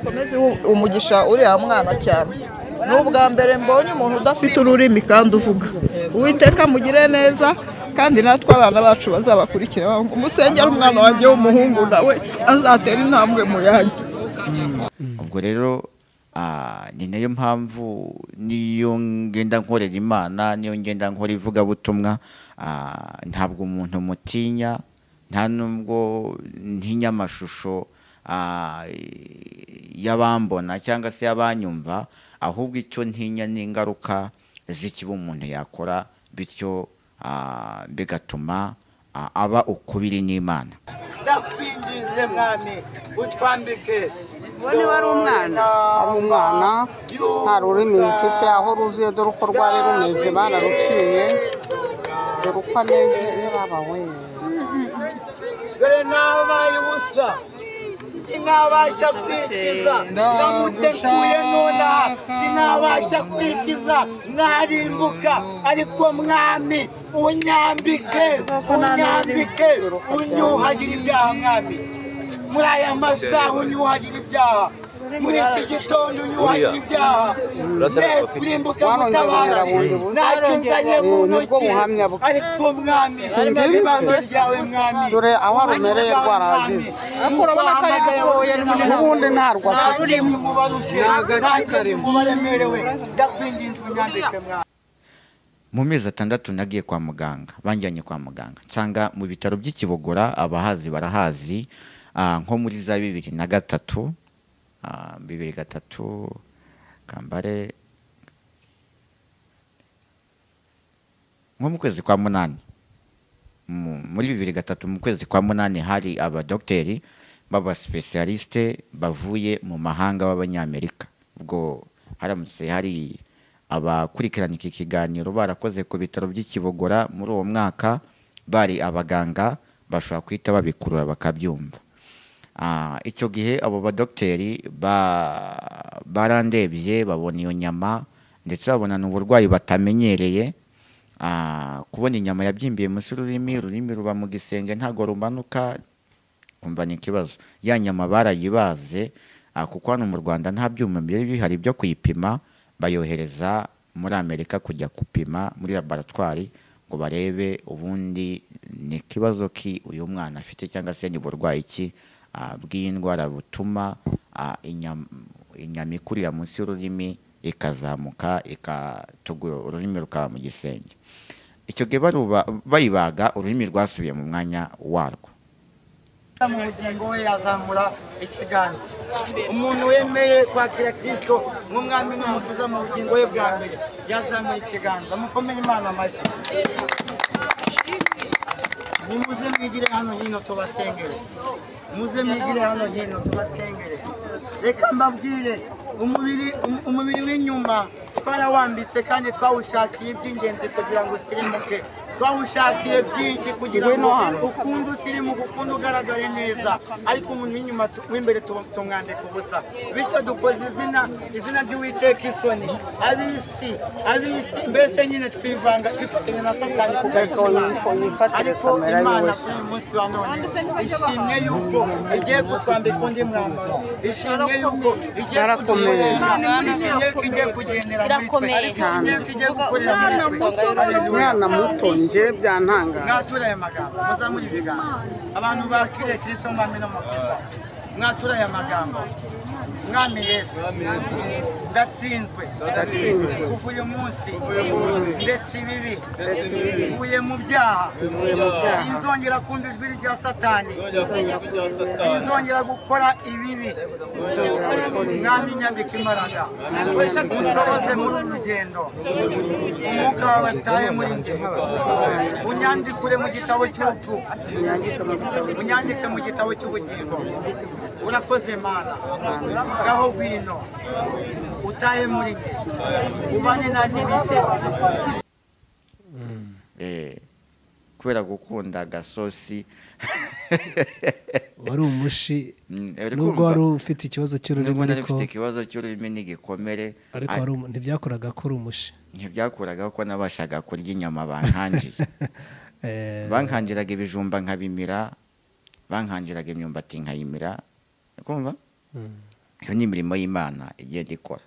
komeze umugisha uriya mwana cyane ni ubwa mbere mbonye umuntu udafite ururimi kandi uvuga uwiteka mugire neza kandi natwe abana bacu bazabakurikire umusengera umwana wanjye w'umuhungu nawe azatera intambwe mu yandi ubwo rero ni nayo mpamvu niyo ngenda nkorera imana niyo ngenda nkora ivugabutumwa ntabwo umuntu mutinya nta nubwo ntinya amashusho y'abambona cyangwa se y'abanyumva ahubwo icyo ntinya ni ingaruka z'ikiba umuntu yakora bityo bigatuma aba ukubiri n'imana ndakwinginze mwami utwambike Uwo ni wari umwana. ari umwana nta rurimi rufite aho ruzuye dore uko rwari rumeze bararuciye dore uko ameze yarabawe dore nabaye ubusa sinabasha kwikiza ndamutse ntuye nonaha sinabasha kwikiza narimbuka ariko mwami unyambike unyambike unyuhagire ibyaha mwami muri aya masaha unyuhagire ibyaha muri iki gitondo unyuhagire ibyaha ne kurimbuka gutabara ntacyo nzanye mu ntoki ariko mwami ibanga ryawe mwami dore aho arumereye rwarahageze ariko urabona ko ari gatoya ni munini n'ubundi ntarwo afite mu mezi atandatu nagiye kwa muganga banjyanye kwa muganga nsanga mu bitaro by'ikibogora abahazi barahazi ah, nko muri za bibiri na gatatu ah, bibiri gatatu kambare nko mu kwezi kwa munani mu- muri bibiri gatatu mu kwezi kwa munani hari abadogiteri b'abasipesiyalisite bavuye mu mahanga b'abanyamerika ubwo haramutse hari abakurikirana iki kiganiro barakoze ku bitaro by'ikibogora muri uwo mwaka bari abaganga bashobora guhita babikurura bakabyumva Ah, icyo gihe abo badogiteri ba- barandebye babona iyo nyama ndetse babona n'uburwayi batamenyereye Ah, kubona inyama yabyimbiye munsi y'ururimi ururimi ruba mu gisenge ntabwo rumanuka kumva ni ikibazo ya nyama barayibaze ah, kuko hano mu rwanda nta byuma byari bihari byo kuyipima bayohereza muri amerika kujya gupima muri laboratwari ngo barebe ubundi ni ikibazo ki uyu mwana afite cyangwa se ni burwayi ki ah, bw'iyi ndwara butuma ah, inyam- inyama ikurira munsi y'ururimi ikazamuka ikatugura ururimi rukaba mu gisenge icyo gihe baruba- bayibaga ururimi rwasubiye mu mwanya warwo mu bugingo we yazamura ikiganza umuntu wemeye kwakira kristo nk'umwami n'umutuza mu bugingo we bwa mbere yazamuye ikiganza mukomere imana amashyi nimuze mwigire hano hino tubasengere muze mwigire hano hino tubasengere reka mbabwire umubiri um- umubiri w'inyuma twarawambitse kandi twawushakiye iby'ingenzi kugira ngo usirimuke twawushakiye byinshi kugira ngo ukunde usirimuke ukunde ugaragare neza ariko umuntu w'inyuma tu- w'imbere tu- tumwambika ubusa bityo dukoze izina izina ry'uwiteka isoni ab'isi ab'isi mbese nyine twivanga twifatanya na satani kugaragaza yifatire ariko kamera imana yose kuri uyu munsi wa none ishimwe y'uko igiye kutwambika undi mwambaro ishimwe y'uko igiye Yarakomeye. kudukoresha ishimwe y'uko igiye kugendera muri twe Irakomeye ishimwe y'uko igiye gukorera muri twe umwana muto nge byantangara mwatura aya magambo muzamure ibiganza abantu bakiriye kirisito mwami no mukiza mwatura aya magambo mwami yesu ndatsinzwe Ndatsinzwe. kuva uyu munsi ndetse ibibi mvuye mu byaha sinzongera kumva ijwi rya satani sinzongera gukora ibibi mwami nyambika imbaraga unshoboze muri uru rugendo umwuka wawe wataye muri njye unyandikure mu gitabo cy'urupfu unyandike mu gitabo cy'ubugingo urakoze mana ngaho gwino utahe muri njye ubane nanjye bisetse Eh, kubera gukunda agasosi wari umushi Mm, uri nubwo kumva? wari ufite ikibazo cy'ururimi nubwo nari ariko mfite ikibazo cy'ururimi n'igikomere ariko wari umu- ntibyakoraga ko uri umushi ntibyakuragaho ko nabashaga kurya inyama bankangiye Eh, bankangiraga ibijumba nkabimira bankangiraga imyumbati nkayimira kumva iyo ni imirimo y'imana igenda ikora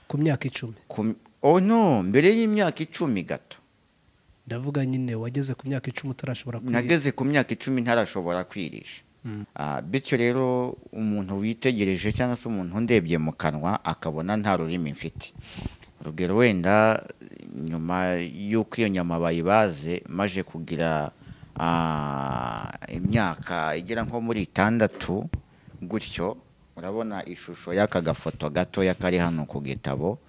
ku myaka icumi Ku- oh no mbere y'imyaka icumi gato ndavuga nyine wageze ku myaka icumi utarashobora kwirinda nageze ku myaka icumi ntarashobora kwirisha Ah, bityo rero umuntu witegereje cyangwa se umuntu ndebye mu kanwa akabona nta rurimi mfite urugero wenda nyuma y'uko iyo nyama bayibaze maje kugira ah, imyaka igera nko muri itandatu gutyo urabona ishusho y'aka gafoto gatoya kari hano ku gitabo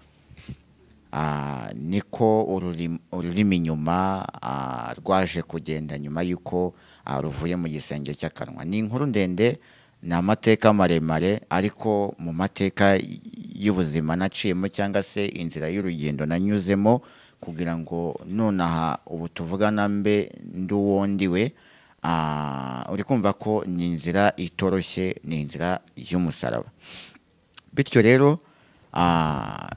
Ah, niko ururimi- ururimi inyuma ah, rwaje kugenda nyuma y'uko ah, ruvuye mu gisenge cy'akanwa ni inkuru ndende ni amateka maremare ariko mu mateka y- y'ubuzima naciyemo cyangwa se inzira y'urugendo nanyuzemo kugira ngo nonaha ubu tuvugana mbe nd'uwo ndi we ah, uri kumva ko ni inzira itoroshye ni inzira y'umusaraba bityo rero ah,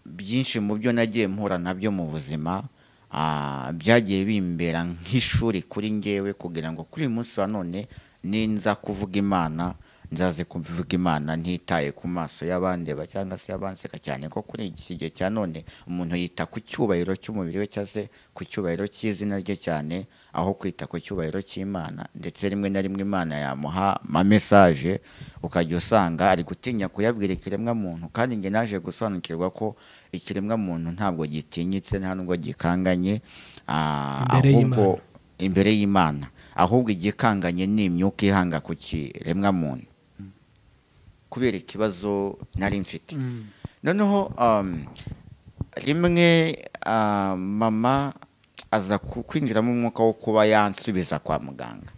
byinshi mu byo nagiye mpura nabyo mu buzima ah, byagiye bimbera nk'ishuri kuri ngewe kugira ngo kuri uyu munsi wa none ninza kuvuga imana nzaze kuvuga imana ntitaye ku maso y'abandeba cyangwa se y'abanseka cyane ko kuri iki gihe cya none umuntu yita ku cyubahiro cy'umubiri we cyangwa se ku cyubahiro cy'izina rye cyane aho kwita ku cyubahiro cy'imana ndetse rimwe na rimwe imana yamuha amamesaje ukajya usanga ari gutinya kuyabwira ikiremwamuntu kandi njye naje gusobanukirwa ko ikiremwamuntu ntabwo gitinyitse nta nubwo gikanganye ah, Imbere ahubwo y'Imana. imbere y'imana ahubwo igikanganye ni imyuka ihanga ku kiremwamuntu kubera ikibazo nari mfite noneho um, rimwe ah, mama aza ku- kwinjiramo umwuka wo kuba yansubiza kwa muganga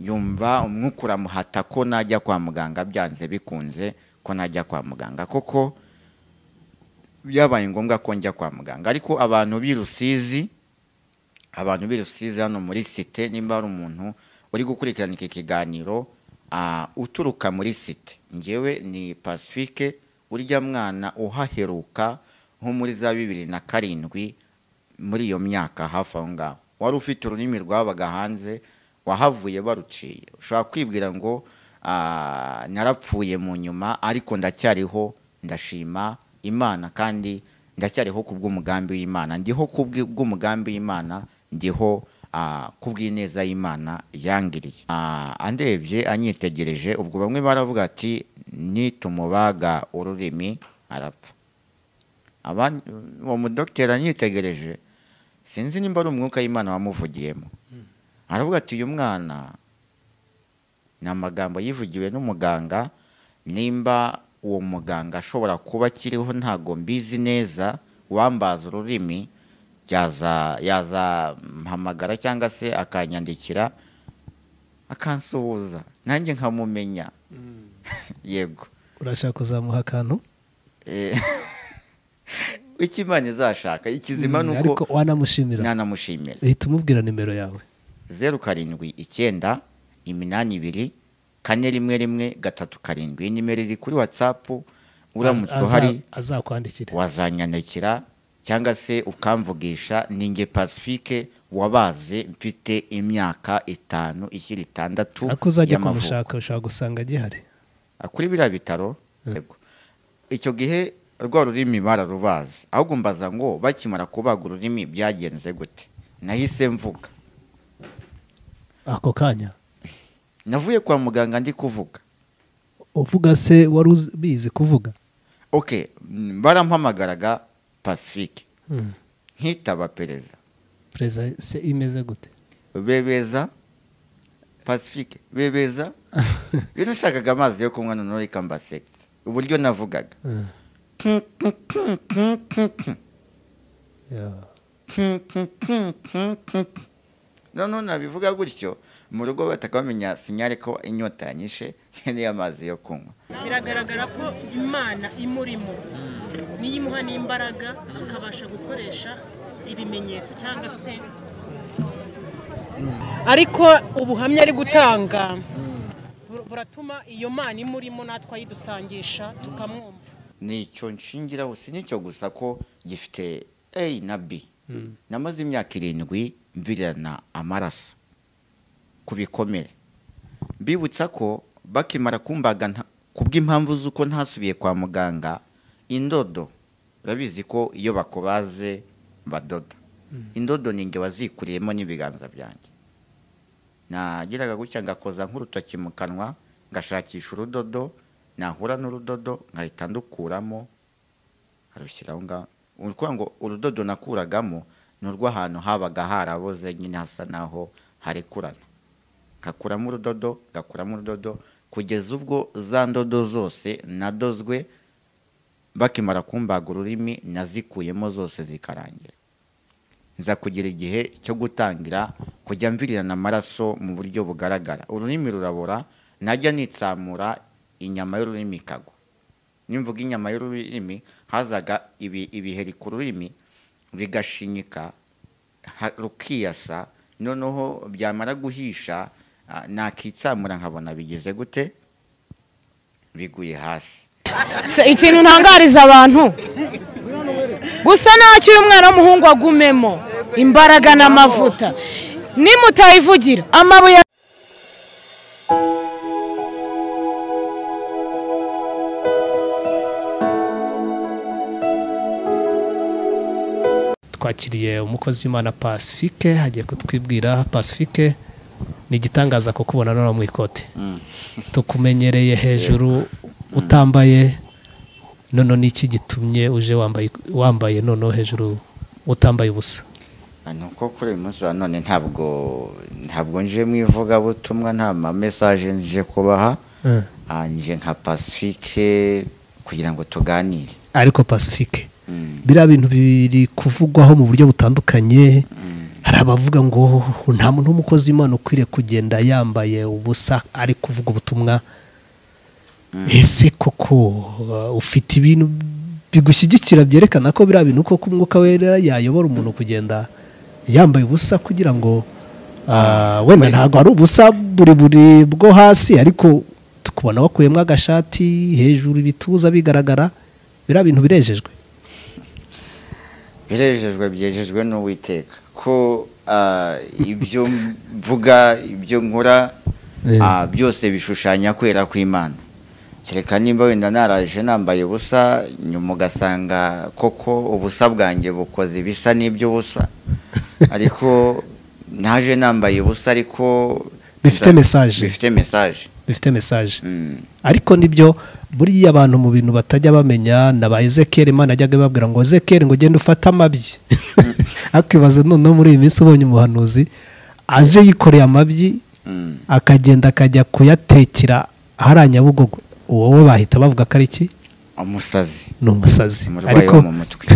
yumva umwuka uramuhata ko najya kwa muganga byanze bikunze ko najya kwa muganga koko byabaye ngombwa ko njya kwa muganga ariko abantu b'i rusizi abantu b'i rusizi hano muri site nimba hari umuntu uri gukurikirana iki kiganiro ah, uturuka muri site ngewe ni pacifique urya mwana uhaheruka nko muri za bibiri na karindwi muri iyo myaka hafi aho ngaho wari ufite ururimi rwabaga hanze wahavuye baruciye ushobora kwibwira ngo ah, narapfuye mu nyuma ariko ndacyariho ndashima imana kandi ndacyariho ku bw'umugambi w'imana ndiho ku bw'i- bw'umugambi w'imana ndiho ah, ku bw'ineza y'imana yangiriye Ah, andebye anyitegereje ubwo bamwe baravuga ati nitumubaga ururimi arapfa abandi uwo mudogiteri anyitegereje sinzi nimba ari umwuka w'imana wamuvugiyemo aravuga ati uyu mwana ni amagambo yivugiwe n'umuganga nimba uwo muganga ashobora kuba akiriho ntabwo mbizi neza wambaza ururimi yaza yazampamagara cyangwa se akanyandikira akansuhuza nanjye nkamumenya yego urashaka kuzamuha akantu Eh, icyo imana izashaka ikizima ni Mm, uko ariko wanamushimira nanamushimira ihita umubwira nimero yawe zeru karindwi icyenda iminani ibiri kane rimwe rimwe gatatu karindwi iyi nimero iri kuri watsapu uramutse Aza- uhari azakwandikire wazanyandikira cyangwa se ukamvugisha ninjye pacifique wabaze mfite imyaka itanu ishyira itandatu ariko uzajya y'amavuko. kumushaka ushobora gusanga agihari Ah, kuri biriya bitaro yego icyo gihe rwa rurimi bararubazi ahubwo mbaza ngo bakimara kubaga ururimi byagenze gute nahise mvuga ako kanya navuye kwa muganga ndi kuvuga uvuga se wari uzi- bizi kuvuga okay mm, barampamagaraga pacifique nkitaba pereza perezida se imeze gute bebeza pacifique bebeza iyo nashakaga amazi yo kunywa noneho reka mbasekise uburyo navugaga Mm. Yeah. noneho nabivuga gutyo mu rugo bataka bamenya sinyare ko inyota yanyishe nkeneye amazi yo kunywa biragaragara ko imana imurimo niyo imuha n'imbaraga akabasha gukoresha ibimenyetso cyangwa se ariko ubuhamya ari gutanga bur- buratuma iyo mana imurimo natwe ayidusangisha tukamwumva nicyo nshingiraho si nicyo gusa ko gifite a na b namaze imyaka irindwi mvirana amaraso ku bikomere mbibutsa ko bakimara kumbaga nta- bw'impamvu z'uko ntasubiye kwa muganga indodo urabizi ko iyo bakubaze badoda indodo ni inge wazikuriyemo n'ibiganza byanjye nagiraga gutya ngakoza nk'urutoki mu kanwa ngashakisha urudodo nahura n'urudodo nkahita ndukuramo nkarushyiraho ngaho ni ukuvuga ngo urudodo nakuragamo ni urw'ahantu habaga haraboze nyine hasa naho harekurana ngakuramo urudodo ngakuramo urudodo kugeza ubwo za ndodo zose nadozwe bakimara kumbaga ururimi nazikuyemo zose zikarangira nza kugira igihe cyo gutangira kujya mvirirana amaraso mu buryo bugaragara ururimi rurabora najya nitsamura inyama y'ururimi ikagwa nimvuga inyama y'ururimi hazaga ibi- ibiheri ku rurimi bigashinyika ha- rukiyasa noneho byamara guhisha ah, nakitsamura nkabona bigize gute biguye hasi Se ikintu ntangariza abantu gusa ntacyo uyu mwana w'umuhungu agumemo imbaraga n'amavuta nimutayivugira amabuye twakiriye umukozi w'imana pacifique hagiye kutwibwira pacifique ni igitangaza kukubona noneho mu ikote tukumenyereye hejuru utambaye noneho n'iki gitumye uje wambaye wambaye noneho hejuru utambaye ubusa Ah, ni uko kuri uyu munsi wa none ntabwo ntabwo nje mu ivugabutumwa nta mamesaje nje kubaha Ah, nje nka pacifique kugira ngo tuganire ariko pacifique Mm. biriya bintu biri kuvugwaho mu buryo butandukanye hari abavuga ngo nta muntu w'umukozi w'imana ukwiriye kugenda yambaye ubusa ari kuvuga ubutumwa ese koko uh, ufite ibintu bigushyigikira byerekana ko biriya bintu koko umwuka wera yayobora umuntu kugenda yambaye ubusa kugira ngo uh, wenda ntabwo ari ubusa buri buri bwo hasi ariko tukubona wakuyemo agashati hejuru ibituza bigaragara biriya bintu birejejwe birejejwe byejejwe n'uwiteka ko ah, ibyo mvuga ibyo nkora Eh. ah, byose bishushanya kwera kw'imana kereka nimba wenda naraje nambaye ubusa nyuma ugasanga koko ubusa bwanjye bukoze ibisa n'iby'ubusa ariko naje nambaye ubusa ariko Bifite message. bifite mesaje bifite mesaje ariko nibyo buriya abantu mu bintu batajya bamenya na ba ezekeri imana ajyaga ibabwira ngo ezekeri ngo ugende ufate amabyi akibaza noneho muri iyi minsi ubonye umuhanuzi aje yikoreye amabyi akagenda akajya kuyatekera ahari nyabugogo wowe bahita bavuga ko ari iki umusazi ni umusazi umurwayi wo mu mutwe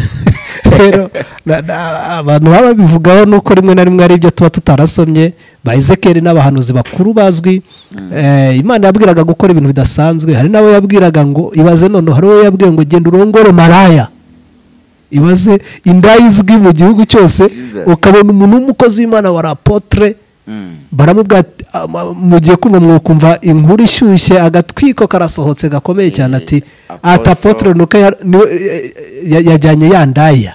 rero na- na- abantu baba babivugaho ni uko rimwe na rimwe ari ibyo tuba tutarasomye ba ezekeri n'abahanuzi bakuru bazwi Eh, imana yabwiraga gukora ibintu bidasanzwe hari n'abo yabwiraga ngo ibaze none hari uwo yabwiye ngo genda urongore maraya ibaze indaya izwi mu gihugu cyose Jesus. ukabona umuntu w'umukozi w'imana wa rapotre Mm. baramubwira ati, "Ah, ma- mugiye kumva mwakumva inkuru ishyushye agatwiko karasohotse gakomeye cyane ati Apostle- ati apotre nuko ya- ni- ya- yajyanye ya ndaya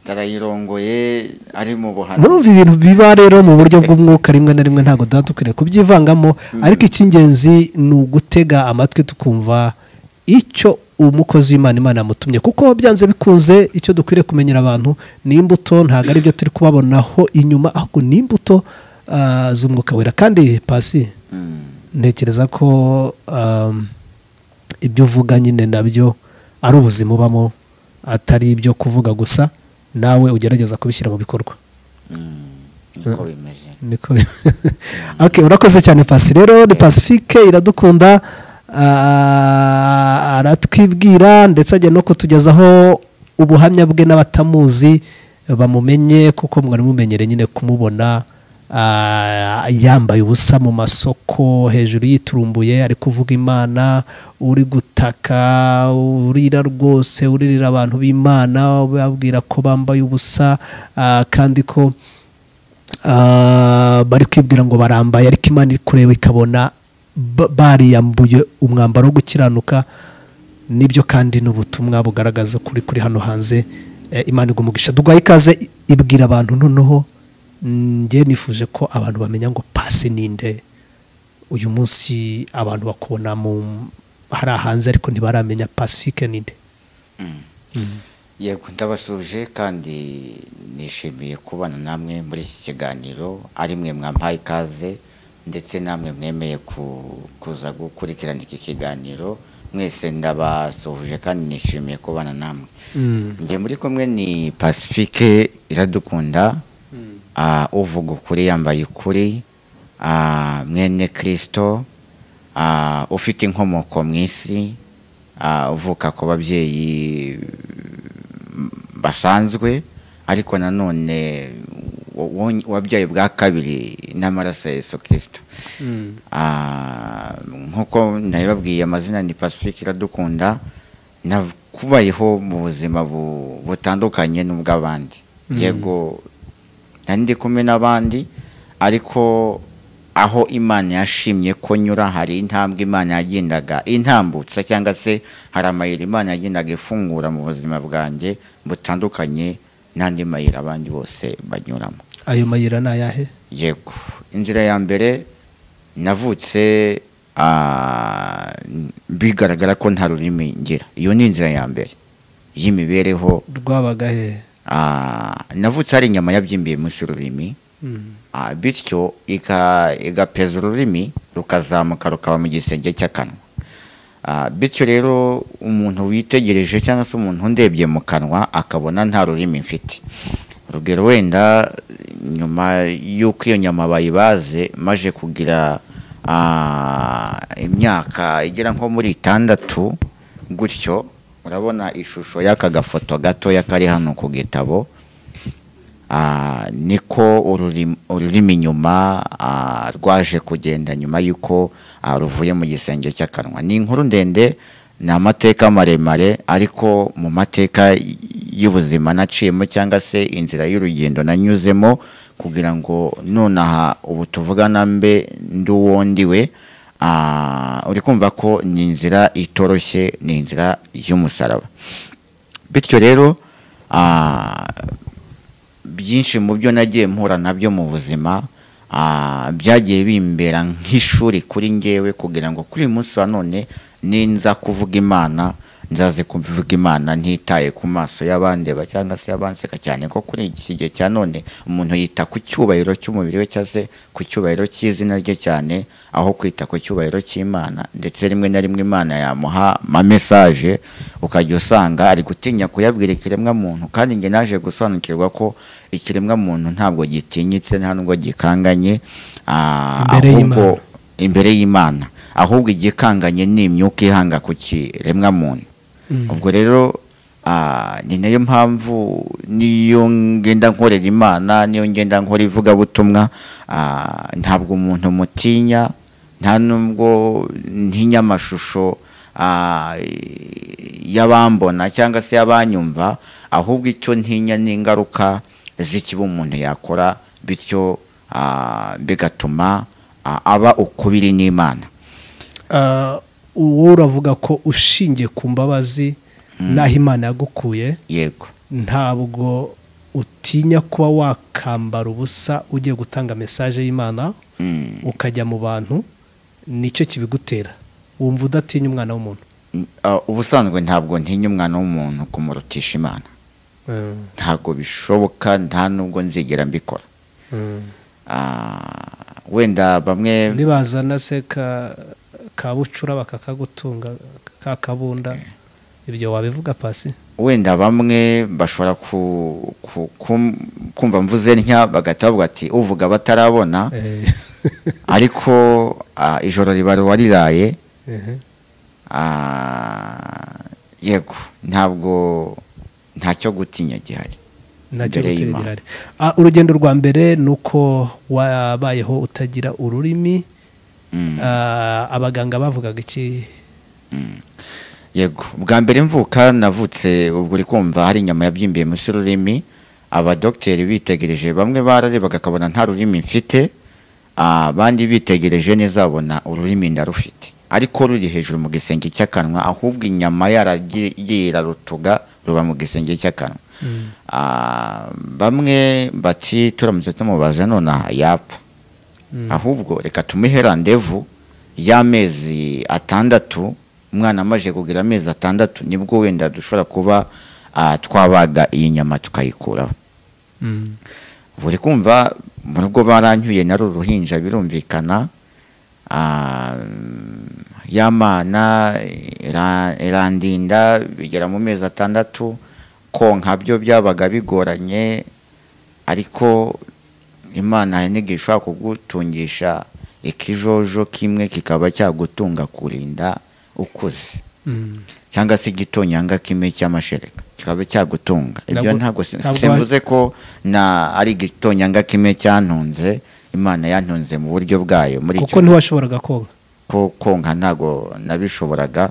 tarayirongoye ari mu buhanzi murumva ibintu biba rero mu buryo bw'umwuka rimwe na rimwe ntabwo tuba dukwiriye kubyivangamo ariko icy'ingenzi ni ugutega amatwi tukumva icyo umukozi w'imana imana yamutumye kuko byanze bikunze icyo dukwiriye kumenyera abantu ni imbuto ntabwo ari byo turi kubabonaho inyuma ahubwo ni imbuto ah, z'umwuka wera kandi pasi Mm. ntekereza ko um, ibyo uvuga nyine nabyo ari ubuzima ubamo atari ibyo kuvuga gusa nawe ugerageza kubishyira mu bikorwa niko bimeze niko okay urakoze cyane pasi rero ni pacifique iradukunda ah, aratwibwira ndetse ajya no kutugezaho ubuhamya bwe n'abatamuzi bamumenye kuko mwari mumenyere nyine kumubona ah, yambaye ubusa mu masoko hejuru yiturumbuye ari kuvuga imana uri gutaka urira rwose uririra abantu b'imana babwira ko bambaye ubusa ah, kandi ko Ah, bari kwibwira ngo barambaye ariko imana iri kureba ikabona ba- bariyambuye umwambaro wo gukiranuka nibyo kandi n'ubutumwa bugaragaza kuri kuri hano hanze Eh, imana igumugisha duhaye ikaze i- ibwira abantu noneho njye nifuje ko abantu bamenya ngo pasi ninde uyu munsi abantu bakubona mu hari ahanze ariko ntibaramenya pacifique ninde yego ndabasuje kandi nishimiye kubana namwe muri iki kiganiro ari mwe mwampaye ikaze ndetse namwe mwemeye ku- kuza gukurikirana iki kiganiro mwese ndabasuhuje kandi nishimiye kubana namwe njye muri kumwe ni pacifique iradukunda ah, uvuga ukuri yambaye ukuri ah, mwene kirisito ah, ufite inkomoko mu isi ah, uvuka ku babyeyi basanzwe ariko nanone wa- wa- wabyaye bwa kabiri n'amaraso ya yesu kirisito Ah, nk'uko nabibabwiye amazina ni pacifique iradukunda nakubayeho mu buzima bu- butandukanye n'ubw'abandi yego nari ndi kumwe n'abandi ariko aho imana yashimye ko nyura hari intambwe imana yagendaga intambutsa cyangwa se hari amayira imana yagendaga ifungura mu buzima bwanjye butandukanye n'andi mayira abandi bose banyuramo ayo mayira ni ayahe yego inzira ya mbere navutse ah, bigaragara ko nta rurimi ngira iyo ni inzira ya mbere y'imibereho rwabaga he Ah, navutse hari inyama yabyimbiye munsi y'ururimi Mm. Ah, bityo ika- igapeza ururimi rukazamuka rukaba mu gisenge cy'akanwa Ah, bityo rero umuntu witegereje cyangwa se umuntu ndebye mu kanwa akabona nta rurimi mfite urugero wenda nyuma y'uko iyo nyama bayibaze maje kugira ah, imyaka igera nko muri itandatu gutyo urabona ishusho y'aka gafoto gatoya kari hano ku gitabo Ah, niko ururim- ururimi nyuma ah, rwaje kugenda nyuma y'uko ah, ruvuye mu gisenge cy'akanwa ni inkuru ndende ni amateka maremare ariko mu mateka y- y'ubuzima naciyemo cyangwa se inzira y'urugendo nanyuzemo kugira ngo nonaha ubu tuvugana mbe ndi uwo ndi we ah, uri kumva ko ni inzira itoroshye ni inzira y'umusaraba bityo rero ah, byinshi mu byo nagiye mpura nabyo mu buzima ah, byagiye bimbera nk'ishuri kuri ngewe kugira ngo kuri uyu munsi wa none ninza kuvuga imana nzaze kuvuga imana ntitaye ku maso y'abandeba cyangwa se y'abanseka cyane ko kuri iki gihe cya none umuntu yita ku cyubahiro cy'umubiri we cyangwa se ku cyubahiro cy'izina rye cyane aho kwita ku cyubahiro cy'imana ndetse rimwe na rimwe imana yamuha ama mesaje ukajya usanga ari gutinya kuyabwira ikiremwa muntu kandi njye naje gusobanukirwa ko ikiremwa muntu ntabwo gitinyitse nta nubwo gikanganye ah, Imbere ahubwo y'Imana. imbere y'imana ahubwo igikanganye ni imyuka ihanga ku kiremwa muntu ubwo rero ah, ni nayo mpamvu niyo ngenda nkorera imana niyo ngenda nkora ivugabutumwa ah, ntabwo umuntu mutinya nta nubwo ntinya amashusho ah, y'abambona cyangwa se y'abanyumva ahubwo icyo ntinya ni ingaruka z'ikibi umuntu yakora bityo ah, bigatuma ah, aba ukubiri n'imana Ah, uwo uravuga ko ushingiye ku mbabazi n'aho imana yagukuye yego ntabwo utinya kuba wakambara ubusa ugiye gutanga mesaje y'imana Mm. ukajya mu bantu nicyo kibigutera wumva udatinya umwana w'umuntu Ah, ubusanzwe ntabwo ntinya umwana w'umuntu kumurutisha imana ntabwo bishoboka nta nubwo nzigera mbikora Ah, wenda bamwe nibazana se ka ka bucura bakakagutunga ka kabunda ibyo wabivuga pasi wenda bamwe bashobora ku, ku, kum- kumva mvuze ntya bagahita bavuga ati uvuga batarabona Eh, ariko ah, ijoro riba wariraye ehe. Ah, yego ntabwo ntacyo gutinya gihari nacyo Imbere gutera y'Imana. ihari Ah, urugendo rwa mbere ni uko wabayeho utagira ururimi Mm. Ah, abaganga bavugaga iki yego bwa mbere mvuka navutse ubwo uri kumva hari inyama yabyimbiye munsi y'ururimi abadogiteri bitegereje bamwe bararebaga akabona nta rurimi mfite ah, abandi bitegereje neza babona ururimi ndarufite ariko ruri hejuru mu gisenge cy'akanwa ahubwo inyama yaragiye irarutuga ruba mu gisenge cy'akanwa Ah, bamwe bati turamutse tumubaza nonaha yapfa ahubwo reka tumuhe randevu y'amezi atandatu umwana amaze kugira amezi atandatu nibwo wenda dushobora kuba ah, twabaga iyi nyama tukayikuraho buri kumva mu rugo baranyuye nari uruhinja birumvikana Ah, ya mana ira- irandinda bigera mu mezi atandatu konka byo byabaga bigoranye ariko imana hari n'igihe ishobora kugutungisha ikijojo kimwe kikaba cyagutunga kurinda ukuze cyangwa se igitonyanga kimwe cy'amashereka kikaba cyagutunga ibyo Ntabwo- ntabwo si- ntabwo simvuze ko na ari igitonyanga kimwe cyantunze imana yantunze mu buryo bwayo muri kuko icyo ntiwashoboraga koga ko konka ntabwo nabishoboraga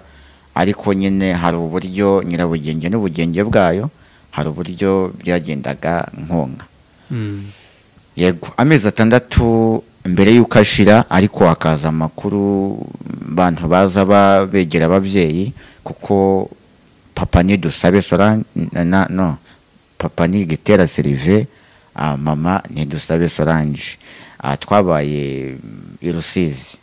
ariko nyine hari uburyo nyirabugenge n'ubugenge bwayo hari uburyo byagendaga nkonka yego amezi atandatu mbere y'uko ashira ariko hakaza amakuru abantu baza ba- begera ababyeyi kuko papa ni dusabe solange na- na, no papa ni gitera serive ah, mama ni dusabe solange Ah, twabaye mm, i rusizi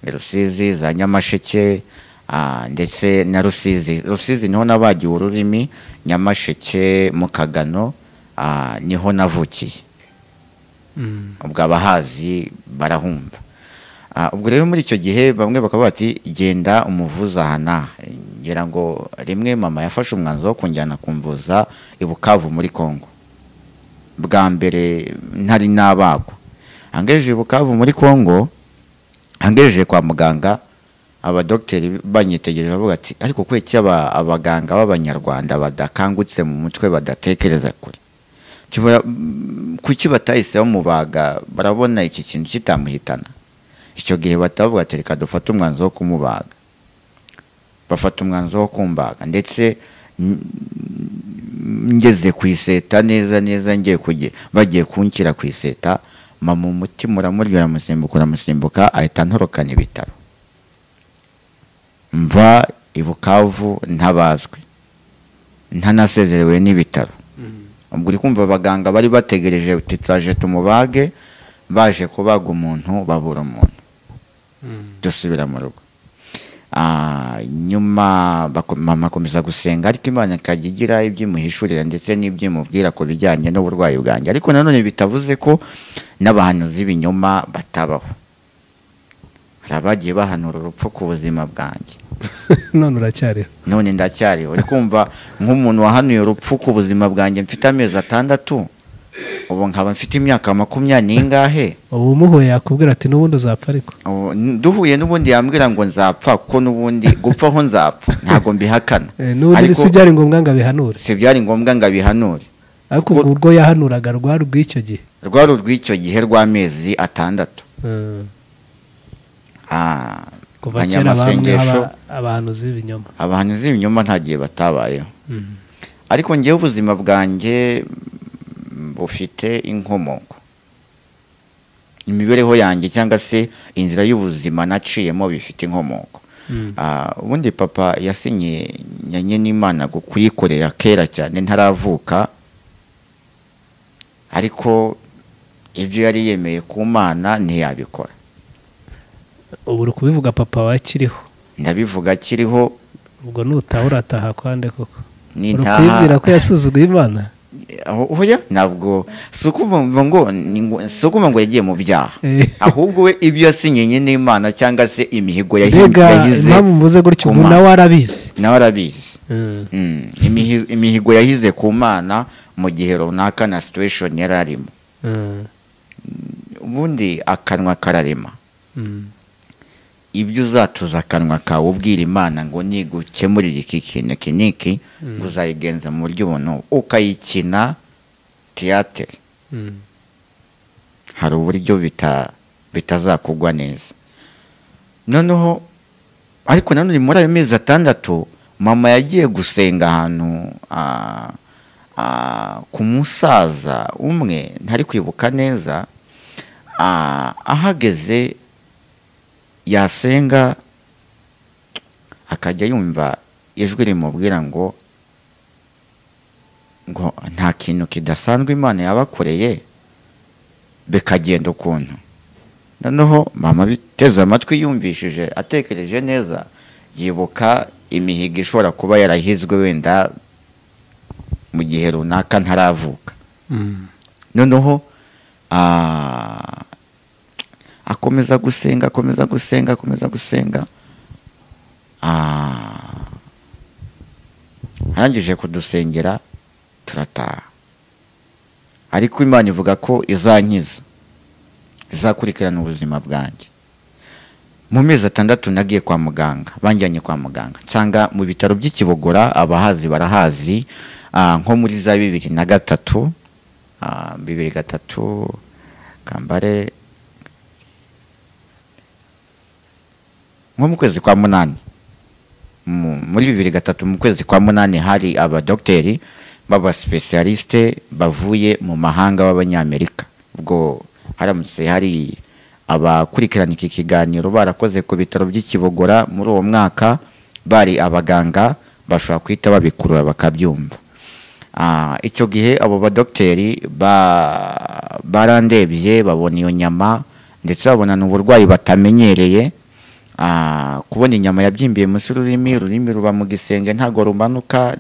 i rusizi za nyamasheke ah, ndetse na rusizi rusizi niho nabagiwe ururimi nyamasheke mu kagano ah, niho navukiye ubwo abahazi barahumva Ah, ubwo rero muri icyo gihe bamwe bakaba bati genda umuvuza aha n'aha ngira ngo rimwe mama yafashe umwanzuro wo kunjyana kumvuza i bukavu muri congo bwa mbere ntari nabagwa angejeje i bukavu muri congo angejeje kwa muganga abadogiteri banyitegereje bavuga ati ariko kuki aba- abaganga b'abanyarwanda badakangutse mu mutwe badatekereza kure Kibura- kuki batahise bamubaga barabona iki kintu kitamuhitana icyo gihe batavuga ati reka dufate umwanzuro wo kumubaga bafata umwanzuro wo kumbaga ndetse n- ngeze ku iseta neza neza ngiye kujye bagiye kunshyira ku iseta mama umutima uramurya uramusimbuka uramusimbuka ahita antorokana ibitaro mva i bukavu ntabazwe ntanasezerewe n'ibitaro ubwo uri kumva abaganga bari bategereje uti turaje tumubage baje kubaga umuntu babura umuntu dusubira mu rugo Ah, nyuma bako- mama akomeza gusenga ariko imana ikajya igira ibyo imuhishurira ndetse n'ibyo imubwira ku bijyanye n'uburwayi bwanjye ariko nanone bitavuze ko n'abahanuzi b'ibinyoma batabaho hari abagiye bahanura urupfu ku buzima bwanjye none uracyariho none ndacyariho uri kumva nk'umuntu wahanuye urupfu ku buzima bwanjye mfite amezi atandatu ubu nkaba mfite imyaka makumyabiri n'ingahe ubu umuhuye yakubwira ati n'ubundi uzapfa ariko Ubu n- duhuye n'ubundi yambwira ngo nzapfa kuko n'ubundi gupfaho nzapfa ntabwo mbihakana Eh, n'ubundi ariko si byari ngombwa ngo abihanure si byari ngombwa ngo abihanure ariko ubwo urwo yahanuraga rwari urw'icyo gihe rwari urw'icyo gihe rw'amezi atandatu Eh, Ah, kuva kera bamwe abanyamasengesho aba- abahanuzi b'ibinyoma abantu z'ibinyoma nta gihe batabayeho Mm. ariko ngewe ubuzima bwanjye mm, bufite inkomoko imibereho yanjye cyangwa se inzira y'ubuzima naciyemo bifite inkomoko Mm. Ah, ubundi papa yasinye nyanye n'imana ngo kuyikorera kera cyane ntaravuka ariko ibyo yari yemeye ku mana ntiyabikora ubu uri kubivuga papa wakiriho ndabivuga akiriho ubwo nutaha urataha kwande koko uri n'intaha kubibwira ko yasuzuguye imana aho hoya ntabwo si ukuvuga ngo ni ngo- si ukuvuga ngo yagiye mu byaha Eh. ahubwo we ibyo yasinyenye n'imana cyangwa se imihigo yahi- mbega yahize impamvu mvuze gutyo ku ubu Mana. nawe arabizi nawe arabizi Mm. Mm, imihi- imihigo yahize ku mana mu gihe runaka na situation yari arimo Mm. ubundi akanwa kararema Mm. ibyo uzatuza akanwa kawe ubwira imana ngo nigukemurire iki kintu iki n'iki ngo uzayigenza mu buryo ubu ukayikina tiyatere Mm. hari uburyo bita bitazakugwa neza noneho ariko nanone muri ayo mezi atandatu mama yagiye gusenga ahantu ah, ah, ku musaza umwe ntari kwibuka neza ah, ahageze yasenga akajya yumva ijwi rimubwira ngo ngo nta kintu kidasanzwe imana yabakoreye bikagenda ukuntu noneho mama biteze amatwi yumvishije atekereje neza yibuka imihigo ishobora kuba yarahizwe wenda mu gihe runaka ntaravuka noneho ah, akomeza gusenga akomeza gusenga akomeza gusenga Ah, arangije kudusengera turataha ariko imana ivuga ko izankiza izakurikirana ubuzima bwanjye mu mezi atandatu nagiye kwa muganga banjyanye kwa muganga nsanga mu bitaro by'i Kibogora abahazi barahazi ah, nko muri za bibiri na gatatu ah, bibiri gatatu kambare nko mu kwezi kwa munani Mu- muri bibiri gatatu mu kwezi kwa munani hari abadogiteri b'abasipesiyarisite bavuye mu mahanga b'abanyamerika ubwo haramutse hari abakurikirana iki kiganiro barakoze ku bitaro by'i Kibogora muri uwo mwaka bari abaganga bashobora guhita babikurura bakabyumva Ah, icyo gihe abo badogiteri ba- barandebye babona iyo nyama ndetse babona n'uburwayi batamenyereye Ah, kubona inyama yabyimbiye munsi y'ururimi ururimi ruba mu gisenge ntabwo rumanuka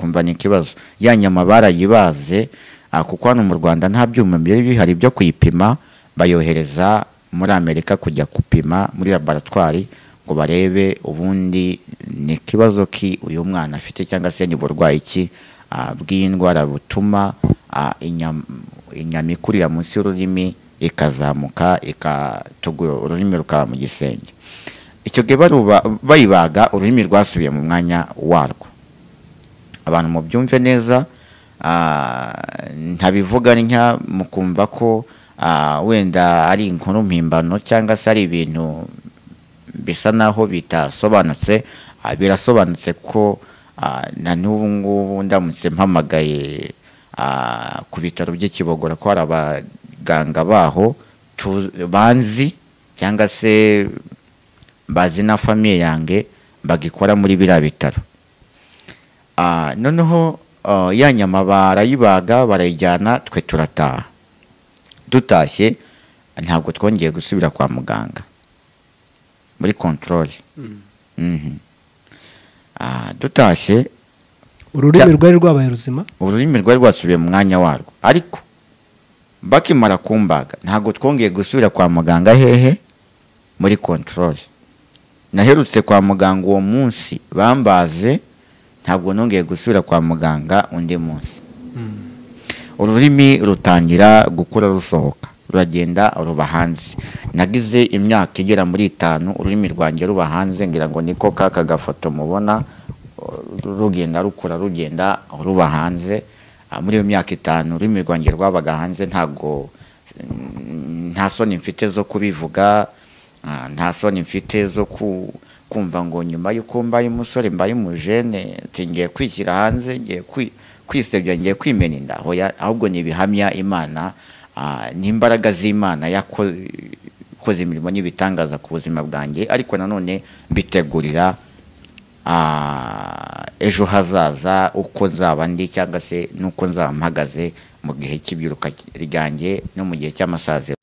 kumva ni ikibazo ya nyama barayibaze ah, kuko hano mu rwanda nta byuma byari bihari byo kuyipima bayohereza muri amerika kujya gupima muri laboratwari ngo barebe ubundi ni ikibazo ki uyu mwana afite cyangwa se ni burwayi ki ah, bw'indwara butuma ah, inyama inyama ikurira munsi y'ururimi ikazamuka ikatugura ururimi rukaba mu gisenge icyo gihe baruba- bayibaga ururimi rwasubiye mu mwanya warwo abantu mubyumve neza ah, ntabivuga ntya mukumva ko ah, wenda ari inkuru mpimbano cyangwa se ari ibintu bisa naho bitasobanutse ah, birasobanutse ko ah, na n'ubu ngubu ndamutse mpamagaye ah, ku bitaro by'i Kibogora ko hari abaganga baho tu- banzi cyangwa se bazi na famiye yange bagikora muri biriya bitaro Ah, noneho ah, ya nyama barayibaga barayijyana twe turataha dutashye ntabwo twongeye gusubira kwa muganga muri kontorore dutashye ururimi rwari rwabaye ruzima ururimi rwari rwasubiye mu mwanya warwo ariko bakimara kumbaga ntabwo twongeye gusubira kwa muganga hehe muri kontorore naherutse kwa muganga uwo munsi bambaze ntabwo nongeye gusubira kwa muganga undi munsi ururimi rutangira gukura rusohoka ruragenda ruba hanze nagize imyaka igera muri itanu ururimi rwanjye ruba hanze ngira ngo niko kaka gafoto mubona rugenda rukura rugenda ruba hanze Ah, muri iyo myaka itanu ururimi rwanjye rwabaga hanze ntabwo mm, nta soni mfite zo kubivuga ah, nta soni mfite zo ku- kumva ngo nyuma y'uko mbaye umusore mbaye umujene ati ngiye kwishyira hanze ngiye kwi- kwisebya ngiye kwimena inda Hoya, ahubwo ni ibihamya imana ah, n'imbaraga z'imana yako- ikoze imirimo n'ibitangaza ku buzima bwanjye ariko nanone mbitegurira ah, ejo hazaza uko nzaba ndi cyangwa se n'uko nzaba mpagaze mu gihe cy'ibyiruka ryanjye no mu gihe cy'amasaziro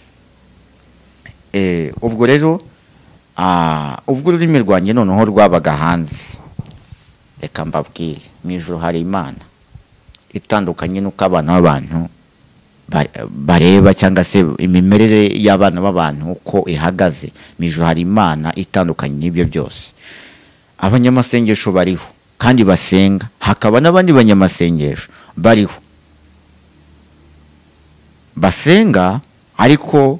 Eh, ubwo rero ah, ubwo ururimi rwanjye noneho rwabaga hanze reka mbabwire mu ijoro hari imana itandukanye n'uko abana b'abantu ba- bareba cyangwa se imimerere y'abana b'abantu uko ihagaze mu ijoro hari imana itandukanye n'ibyo byose abanyamasengesho bariho kandi basenga hakaba n'abandi banyamasengesho bariho basenga ariko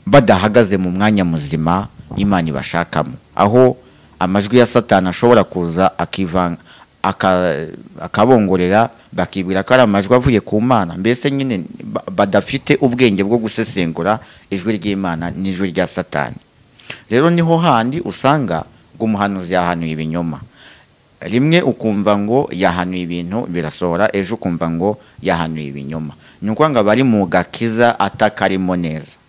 badahagaze mu mwanya muzima imana ibashakamo aho amajwi ya satani ashobora kuza akivanga aka- akabongorera bakibwira ko ari amajwi avuye ku mana mbese nyine ba- badafite ubwenge bwo gusesengura ijwi ry'imana n'ijwi rya satani rero niho handi usanga ngo umuhanuzi yahanuye ibinyoma rimwe ukumva ngo yahanuye ibintu birasohora ejo ukumva ngo yahanuye ibinyoma ni ukuvuga ngo aba ari mu gakiza atakarimo neza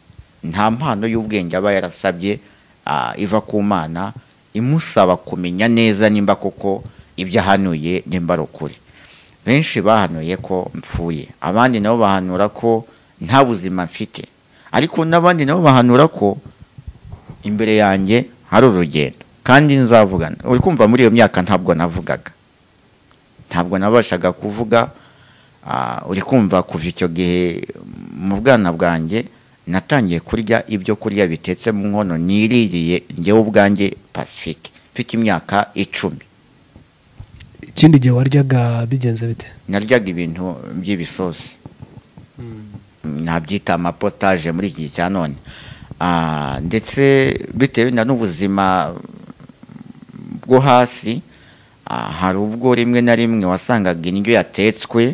nta mpano y'ubwenge aba yarasabye ah, iva ku mana imusaba kumenya neza nimba koko ibyo ahanuye nimba ari ukuri benshi bahanuye ko mpfuye abandi nabo bahanura ko nta buzima mfite ariko n'abandi nabo bahanura ko imbere yanjye hari urugendo kandi nzavugana uri kumva muri iyo myaka ntabwo navugaga ntabwo nabashaga kuvuga ah, uri kumva kuva icyo gihe mu bwana bwanjye natangiye kurya ibyo kurya bitetse mu nkono niririye njyewe ubwanjye pacifique mfite imyaka icumi ikindi gihe waryaga bigenze bite naryaga ibintu by'ibisosi nabyita amapotaje muri iki gihe cya none Ah, ndetse bitewe na n'ubuzima bwo hasi ah, hari ubwo rimwe na rimwe wasangaga indyo yatetswe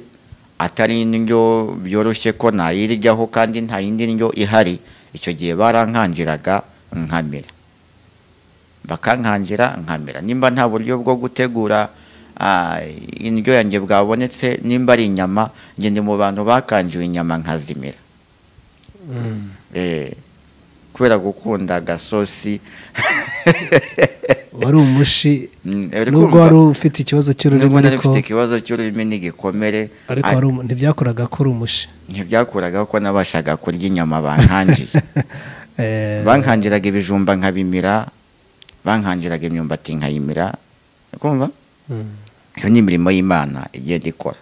atari indyo byoroshye ko nayiryaho kandi nta yindi ndyo ihari icyo gihe barankanjiraga nkamera bakankangira nkamera nimba nta buryo bwo gutegura ah, indyo yanjye bwabonetse nimba ari inyama ngende mu bantu bakangiwe inyama nkazimira Eh, kubera gukunda agasosi wari umushi Mm, uri nubwo kumva? wari ufite ikibazo cy'ururimi nubwo nari ariko mfite ikibazo cy'ururimi n'igikomere ariko ar- wari umu- ntibyakoraga ko uri umushi ntibyakuraga ko nabashaga kurya inyama bankangiye Eh, bankangiraga ibijumba nkabimira bankangiraga imyumbati nkayimira kumva mm. iyo ni imirimo y'imana igenda ikora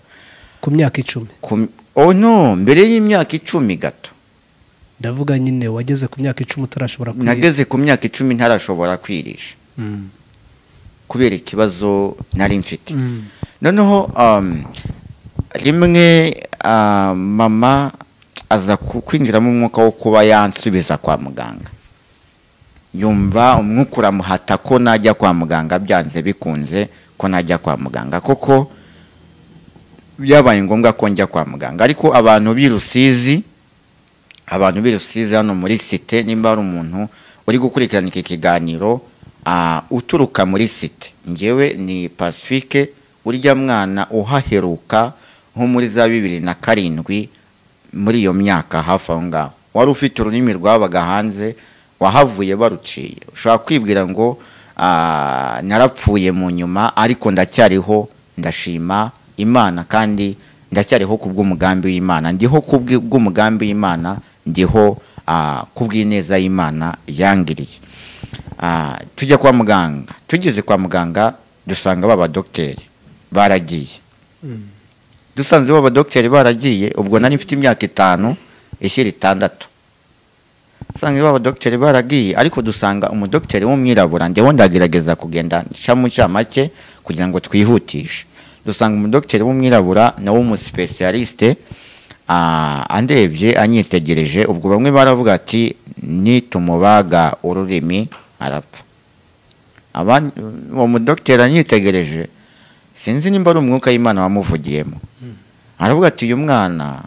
ku myaka icumi Ku- oh no mbere y'imyaka icumi gato ndavuga nyine wageze ku myaka icumi utarashobora kurira. nageze ku myaka icumi ntarashobora kwirisha Mm. kubera ikibazo nari mfite Mm. noneho um, rimwe ah, mama aza ku- kwinjiramo umwuka wo kuba yansubiza kwa muganga yumva umwuka uramuhata ko najya kwa muganga byanze bikunze ko najya kwa muganga koko byabaye ngombwa ko njya kwa muganga ariko abantu b'i rusizi abantu b'i rusizi hano muri site nimba hari umuntu uri gukurikirana iki kiganiro ah, uturuka muri site ngewe ni pacifique urya mwana uhaheruka nko muri za bibiri na karindwi muri iyo myaka hafi aho ngaho wari ufite ururimi rwabaga hanze wahavuye baruciye ushobora kwibwira ngo ah, narapfuye mu nyuma ariko ndacyariho ndashima imana kandi ndacyariho ku bw'umugambi w'imana ndiho ku bw'i- bw'umugambi w'imana ndiho ah, ku bw'ineza y'imana yangiriye Ah, tujya kwa muganga tugeze kwa muganga dusanga baba dogiteri baragiye dusanze baba dogiteri baragiye ubwo nari mfite imyaka itanu ishyira itandatu usanga baba dogiteri baragiye ariko dusanga umudogiteri w'umwirabura ndeho ndagerageza kugenda nshamu ncamake kugira ngo twihutishe dusanga umudogiteri w'umwirabura nawe umusipesiyalisite ah, andebye anyitegereje ubwo bamwe baravuga ati nitumubaga ururimi arapfa Abandi- uwo mudogiteri anyitegereje sinzi nimba ari umwuka w'imana wamuvugiyemo aravuga ati uyu mwana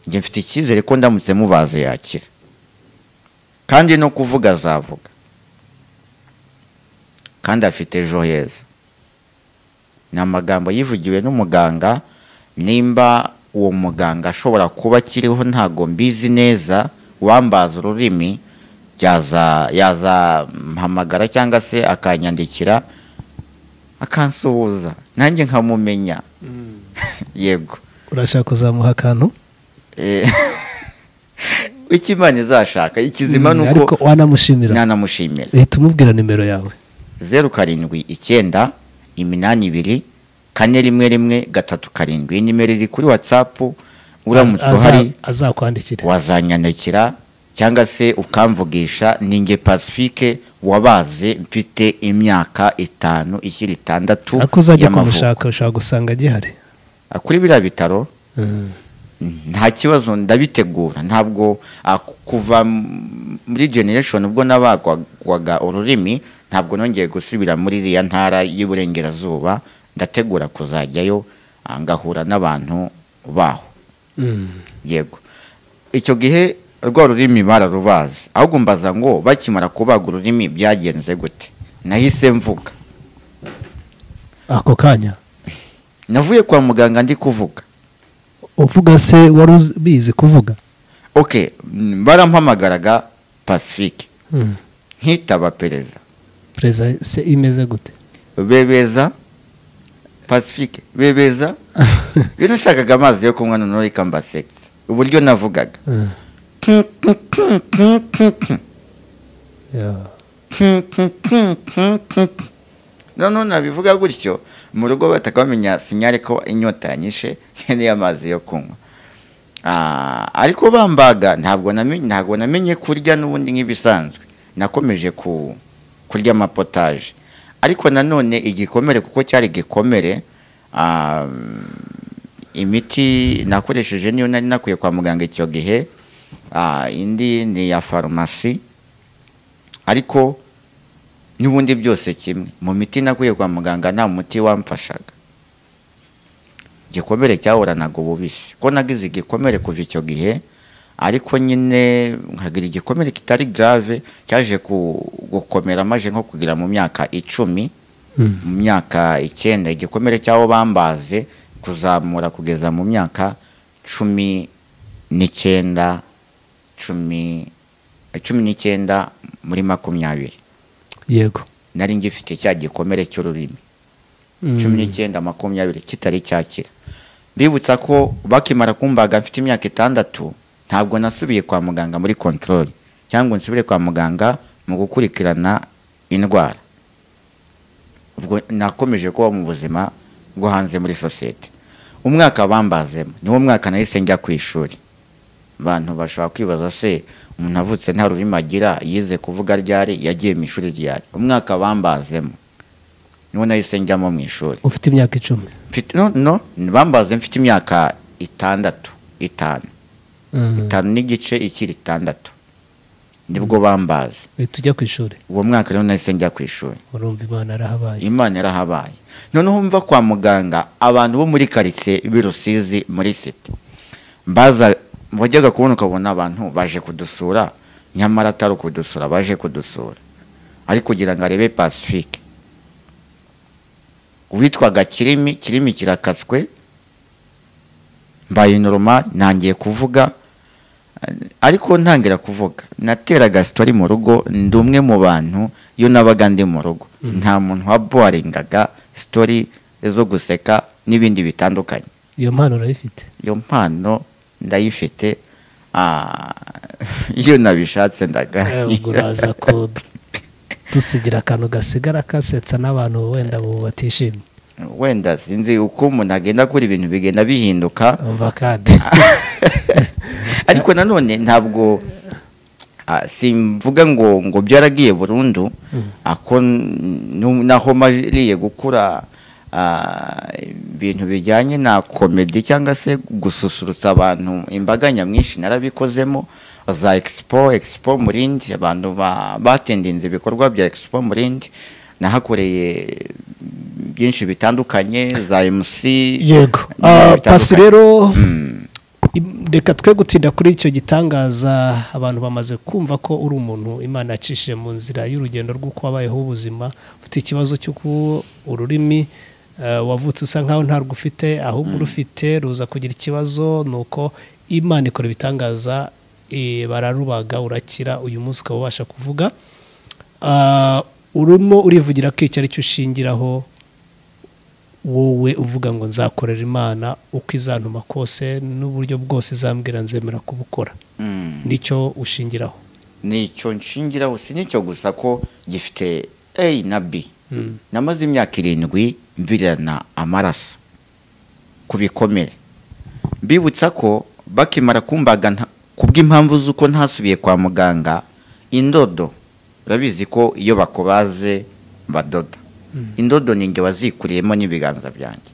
njye mfite icyizere ko ndamutse mubaze yakira kandi no kuvuga azavuga kandi afite ejo heza ni amagambo yivugiwe n'umuganga nimba uwo muganga ashobora kuba akiriho ntago mbizi neza wambaza ururimi yaza yazampamagara cyangwa se akanyandikira akansuhuza nanjye nkamumenya yego urashaka kuzamuha akantu Eh, icyo imana izashaka ikizima Mm, ni ariko uko wanamushimira nanamushimira leta umubwira nimero yawe zeru karindwi icyenda iminani ibiri kane rimwe rimwe gatatu karindwi iyi nimero iri kuri watsapu uramutse Aza- uhari azakwandikira wazanyandikira cyangwa se ukamvugisha ninjye pacifique wabaze mfite imyaka itanu ishyira itandatu ako uzajya y'amavuko kumushaka ushobora gusanga agihari Ah, kuri biriya bitaro Mm. nta kibazo ndabitegura ntabwo ah, ku- kuva m- muri generation ubwo nabagwaga ururimi ntabwo nongeye gusubira muri iriya ntara y'iburengerazuba ndategura kuzajyayo ah, ngahura n'abantu baho Mm. yego icyo gihe rwa rurimi bararubazi ahubwo mbaza ngo bakimara kubaga ururimi byagenze gute nahise mvuga ako kanya navuye kwa muganga ndi kuvuga uvuga se wari ubizi kuvuga ok mm, barampamagaraga pacifique Mm. nkitaba perezida perezida se imeze gute bebeza pacifique bebeza iyo nashakaga amazi yo kunywa noneho rikamba segisi uburyo navugaga Mm. Yeah. noneho nabivuga gutyo mu rugo bataka bamenya sinyare ko inyota yanyishe nkeneye amazi yo kunywa Ah, ariko bambaga ntabwo namenye ntabwo namenye kurya n'ubundi nk'ibisanzwe nakomeje ku kurya amapotaje ariko nanone igikomere kuko cyari igikomere ah, imiti nakoresheje niyo nari nakwiye kwa muganga icyo gihe ah, indi ni iya farumasi ariko n'ubundi byose kimwe mu miti nakwiye kwa muganga nta muti wamfashaga igikomere cyahoranaga ububisi ko nagize igikomere kuva icyo gihe ariko nyine nkagira igikomere kitari grave cyaje ku- gukomera maje nko kugira mu myaka icumi mu myaka icyenda igikomere cy'aho bambaze kuzamura kugeza mu myaka cumi n'icyenda cumi cumi n'icyenda muri makumyabiri yego nari ngifite cya gikomere cy'ururimi cumi n'icyenda makumyabiri kitari cyakira mbibutsa ko bakimara kumbaga mfite imyaka itandatu ntabwo nasubiye kwa muganga muri kontorori cyangwa ngo nsubire kwa muganga mu gukurikirana indwara ubwo nakomeje kuba mu buzima bwo hanze muri sosiyete umwaka bambazemo niwo mwaka nahise njya ku ishuri abantu bashobora kwibaza se umuntu avutse nta rurimi agira yize kuvuga ryari yagiye mu ishuri ryari umwaka bambazemo niwo nahise njyamo mu ishuri ufite imyaka icumi Mfite- no, no bambaze mfite imyaka itandatu itanu Mm. itanu n'igice ikiri itandatu nibwo bambaze uhita ujya ku ishuri uwo mwaka rero nahise njya ku ishuri urumva imana arahabaye imana yarahabaye noneho mva kwa muganga abantu bo muri karitsiye birusizi muri site baza wajyaga kubona ukabona abantu baje kudusura nyamara atari ukudusura baje kudusura ari kugira ngo arebe pacifique uwitwaga kirimi kirimi kirakaswe mbaye normal ntangiye kuvuga ariko ntangira kuvuga nateraga sitori mu rugo ndi umwe mu bantu iyo nabaga ndi mu rugo nta muntu wabuwaringaga sitori zo guseka n'ibindi bitandukanye iyo mpano urayifite iyo mpano ndayifite ah, iyo nabishatse ndaga ubwo uraza ko du- dusigira akantu gasigara kasetsa n'abantu wenda bo batishimye wenda sinzi uko umuntu agenda akora ibintu bigenda bihinduka umva kandi ariko nanone ntabwo ah, simvuga ngo ngo byaragiye burundu ako nu- naho mariye gukura ah, ibintu bijyanye na komedi cyangwa se gususurutsa abantu imbaga nyamwinshi narabikozemo za expo expo murindi abantu ba- batendinze ibikorwa bya expo murindi nahakoreye byinshi bitandukanye za mc yego n'ibindi Ah, bitandukanye. pasi rero Mm. im- reka twe gutinda kuri icyo gitangaza abantu bamaze kumva ko uri umuntu imana yacishije mu nzira y'urugendo rw'uko wabayeho ubuzima ufite ikibazo cy'uko ururimi eh, wavutse usa nkaho ntarwo ufite ahubwo urufite ruza kugira ikibazo ni uko imana ikora ibitangaza eh, bararubaga urakira uyu munsi ukaba ubasha kuvuga Ah, urimo urivugira ko icyo ari cyo ushingiraho wowe uvuga ngo nzakorera imana uko izantuma kose n'uburyo bwose izambwira nzemera kubukora Mm. nicyo ushingiraho nicyo nshingiraho si nicyo gusa ko gifite a na b Mm. namaze imyaka irindwi mvirana amaraso ku bikomere mbibutsa ko bakimara kumbaga nta- ku bw'impamvu z'uko ntasubiye kwa muganga indodo urabizi ko iyo bakubaze badoda indodo ni nge wazikuriyemo n'ibiganza byanjye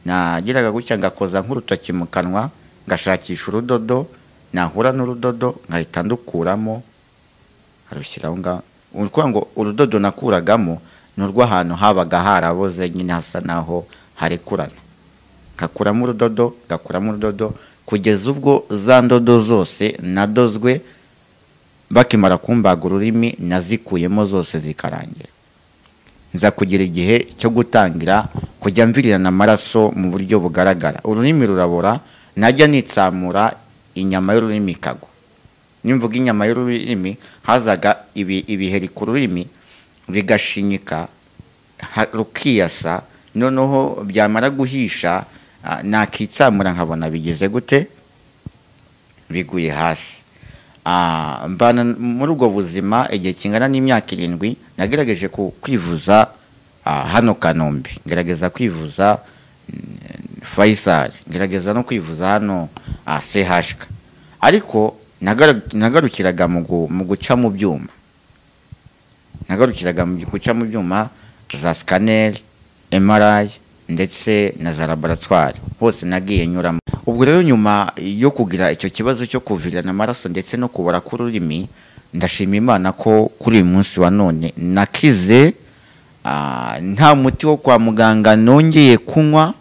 nageraga gutya ngakoza nk'urutoki mu kanwa ngashakisha urudodo nahura n'urudodo nkahita ndukuramo arushyiraho ngaho ni ukuvuga ngo urudodo nakuragamo ni urw'ahantu habaga haraboze nyine hasa naho harekurana ngakuramo urudodo ngakuramo urudodo kugeza ubwo za ndodo zose nadozwe bakimara kumbaga ururimi nazikuyemo zose zikarangira nza kugira igihe cyo gutangira kujya mvirirana amaraso mu buryo bugaragara ururimi rurabora najya nitsamura inyama y'ururimi ikagwa nimvuga inyama y'ururimi hazaga ibi- ibiheri ku rurimi bigashinyika ha- rukiyasa noneho byamara guhisha ah, nakitsamura nkabona bigize gute biguye hasi Ah, mbana muri ubwo buzima igihe kingana n'imyaka irindwi nagerageje ku- kwivuza ah, hano kanombe ngerageza kwivuza mm, faisal ngerageza no kwivuza hano ah, chk ariko nagara- nagarukiraga mu gu- mu guca mu byuma nagarukiraga mu guca mu byuma za scanner MRI ndetse na za laboratwari hose nagiye nyuramo ubwo rero nyuma yo kugira icyo kibazo cyo kuvirana amaraso ndetse no kubora k'ururimi ndashima imana ko kuri uyu munsi wa none nakize ah, nta muti wo kwa muganga nongeye kunywa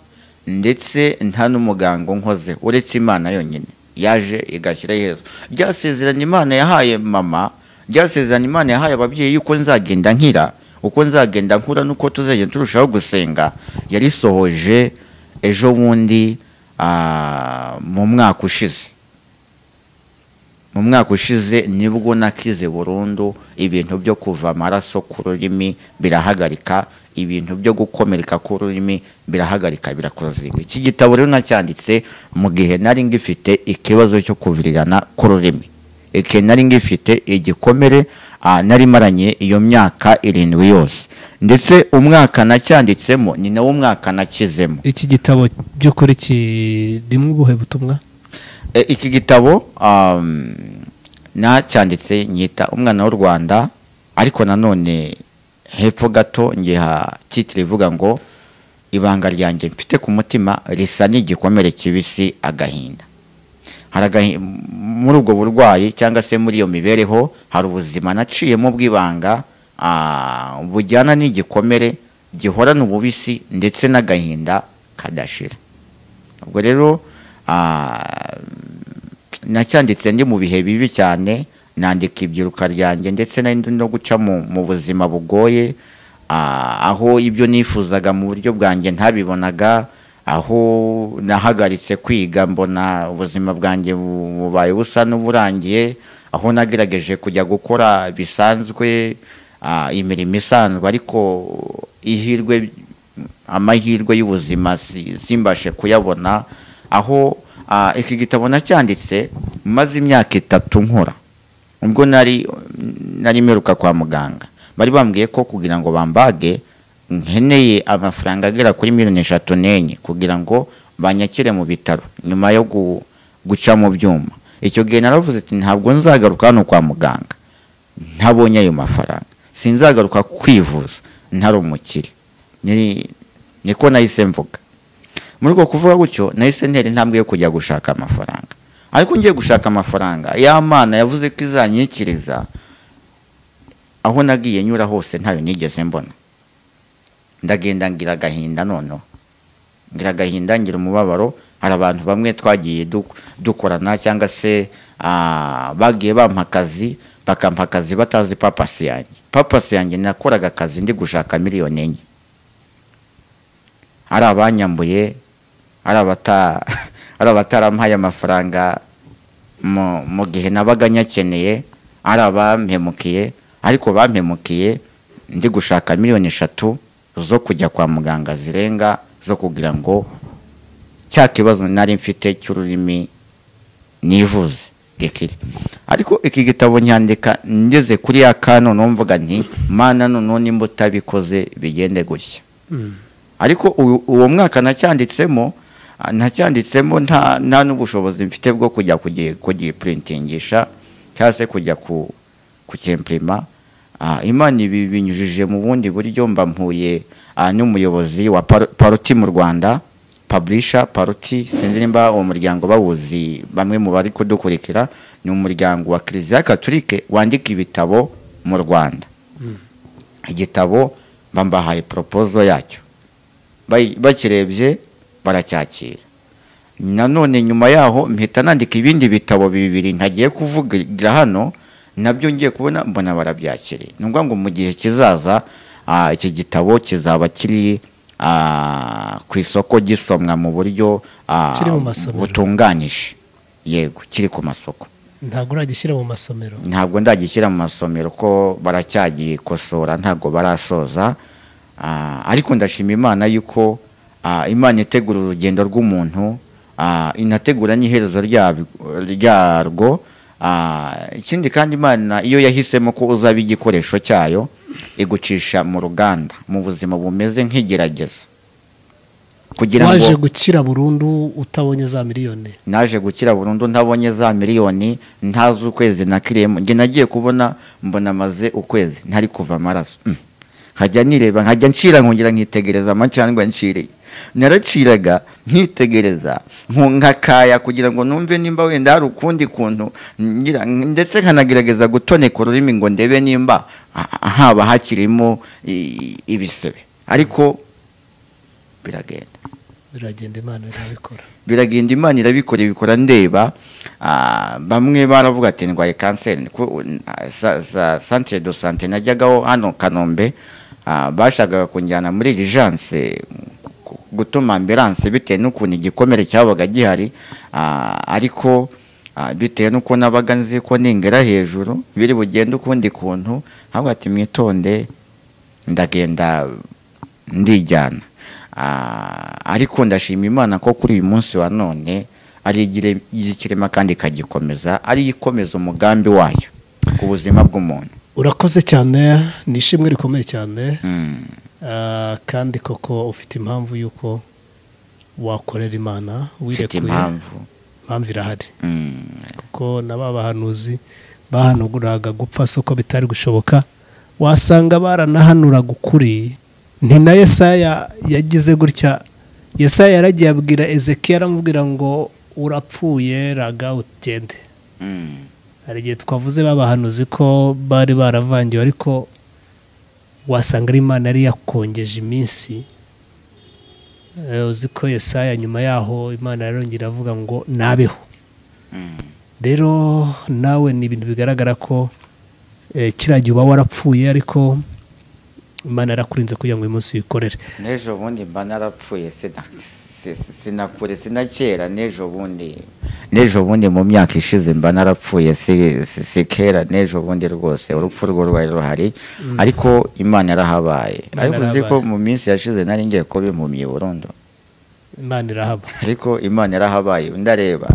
ndetse nta n'umuganga unkoze uretse imana yonyine yaje igashyira iherezo ryasezeranye imana yahaye mama ryasezeranye imana yahaye ababyeyi yuko nzagenda nkira uko nzagenda nkura n'uko tuzagenda turushaho gusenga yarisohoje ejo bundi ah, mu mwaka ushize mu mwaka ushize nibwo nakize burundu ibintu byo kuva amaraso ku rurimi birahagarika ibintu byo gukomereka ku rurimi birahagarika birakorozinga iki gitabo rero nacyanditse mu gihe nari ngifite ikibazo cyo kuvirirana k'ururimi igihe nari ngifite igikomere ah, nari maranye iyo myaka irindwi yose ndetse umwaka nacyanditsemo ni nawo mwaka nakizemo iki gitabo by'ukuri kirimo ubuhe butumwa E, iki gitabo um, nacyanditse nyita umwana w'u rwanda ariko nanone hepfo gato ngiha titire ivuga ngo ibanga ryanjye mfite ku mutima risa n'igikomere kibisi agahinda Hari agahi- muri ubwo burwayi cyangwa se muri iyo mibereho hari ubuzima naciyemo bw'ibanga ah, bujyana n'igikomere gihorana ububisi ndetse n'agahinda kadashira ubwo rero ah, nacyanditse ndi mu bihe bibi cyane nandika ibyiruka ryanjye ndetse nari ndi no guca mu mu buzima bugoye ah, aho ibyo nifuzaga mu buryo bwanjye ntabibonaga aho nahagaritse kwiga mbona ubuzima bwanjye bu- bubaye busa n'uburangiye aho nagerageje kujya gukora bisanzwe ah, imirimo isanzwe ariko ihirwe amahirwe y'ubuzima si- simbashe kuyabona aho ah, iki gitabo nacyanditse maze imyaka itatu nkora ubwo nari nari mperuka kwa muganga bari bambwiye ko kugira ngo bambage nkeneye amafaranga agera kuri miliyoni eshatu n'enye kugira ngo banyakire mu bitaro nyuma yo gu- guca mu byuma icyo gihe naravuze ati ntabwo nzagaruka hano kwa muganga ntabonye ayo mafaranga sinzagaruka kwivuza ntari umukire Ni- niko nahise mvuga muri uko kuvuga gutyo nahise ntera intambwe yo kujya gushaka amafaranga ariko ngiye gushaka amafaranga ya mana yavuze ko izanyikiriza aho nagiye nyura hose ntayo nigeze mbona ndagenda ngira agahinda noneho ngira agahinda ngira umubabaro hari abantu bamwe twagiye du- dukorana cyangwa se ah, bagiye bampa akazi bakampa akazi batazi papasi yanjye papasi yanjye nakoraga akazi ndi gushaka miliyoni enye hari abanyambuye hari abata hari abatarampaye amafaranga mu mu gihe nabaga nyakeneye hari abampemukiye ariko bampemukiye ndi gushaka miliyoni eshatu zo kujya kwa muganga zirenga zo kugira ngo cya kibazo nari mfite cy'ururimi nivuze gikire ariko iki gitabo nyandika ngeze kuri ya kano numvuga nti mana noneho nimba utabikoze bigende gutya ariko uyu- uwo mwaka nacyanditsemo ah, nacyanditsemo nta nta n'ubushobozi mfite bwo kujya kugi- kugiprintingisha cyangwa se kujya ku kukimpurima imana ibi binyujije mu bundi buryo mba mpuye ah, n'umuyobozi wa Paro- paroti mu rwanda paburisha paroti sinzi nimba uwo muryango bawuzi bamwe mu bari kudukurikira ni umuryango wa kiliziya katolike wandika ibitabo mu rwanda igitabo bambahaye poropozo yacyo Bayi- bakirebye baracyakira nanone nyuma yaho mpita nandika ibindi bitabo bibiri ntagiye kuvugira hano nabyo ngiye kubona mbona barabyakiriye ni ngombwa ngo mu gihe kizaza ah, iki gitabo kizaba kiri ah, ku isoko gisomwa mu buryo ah, Kiri mu masomero. butunganije yego kiri ku masoko ntabwo uragishyira mu masomero ntabwo ndagishyira mu masomero ko baracyagikosora ntabwo barasoza Ah, ariko ndashima imana yuko ah, imana itegura urugendo rw'umuntu ah, inategura n'iherezo ryab- ryarwo Ah, ikindi kandi imana iyo yahisemo ko uzaba igikoresho cyayo igucisha mu ruganda mu buzima bumeze nk'igerageza kugira waje ngo gukira burundu utabonye za miliyoni naje gukira burundu ntabonye za miliyoni ntazi ukwezi nakiriyemo njye nagiye kubona mbona maze ukwezi ntari kuva amaraso Mm. nkajya nireba nkajya ncira nkongera nkitegereza amacandwa nciriye naraciraga nkitegereza nku- nkakaya kugira ngo numve nimba wenda hari ukundi kuntu ngira ndetse nkanagerageza gutoneka ururimi ngo ndebe nimba ha- haba hakirimo i- ibisebe ariko biragenda biragenda imana irabikora biragenda imana irabikora ibikora ndeba ah, bamwe baravuga ati ndwaye kanseri Ku- na- sa- sa- santere do sante najyagaho hano kanombe ah, bashakaga kunjyana muri rijanse gutuma ambiranse bitewe n'ukuntu igikomere cyabaga gihari ah, ariko ah, bitewe n'uko nabaga nzi ko ningera hejuru biri bugende ukundi kuntu ahubwo ati mwitonde ndagenda ndijyana Ah, ariko ndashima imana ko kuri uyu munsi wa none ari igire- igikirema kandi ikagikomeza ari ikomeza umugambi wayo ku buzima bw'umuntu urakoze cyane ni ishimwe rikomeye cyane Mm, Ah, kandi koko ufite impamvu y'uko wakorera imana mfite wirekuye impamvu impamvu irahari Mm, kuko na ba bahanuzi bahanaguraga gupfa si uko bitari gushoboka wasanga baranahanuraga ukuri ni na yesaya yagize gutya yesaya yaragiye abwira ezekiya aramubwira ngo urapfuye raga utende mm, hari igihe twavuze babahanuzi ko bari baravangiwe ariko wasanga ari imana yari yakongeje iminsi Eh, uzi ko yesaya nyuma yaho imana yarongera avuga ngo nabeho mm. rero nawe ni ibintu bigaragara ko eh, kiriya gihe uba warapfuye ariko imana yarakurinze kugira ngo uyu munsi wikorere n'ejo bundi mba narapfuye sina- si- si- sinakure sinakera n'ejo bundi n'ejo bundi mu myaka ishize mba narapfuye si si- si kera n'ejo bundi rwose urupfu rwo rwari ruhari ariko imana yarahabaye Imana ariko uzi ko yarahabaye. mu minsi yashize nari ngiye kuba impumyi burundu imana irahaba ariko imana yarahabaye ndareba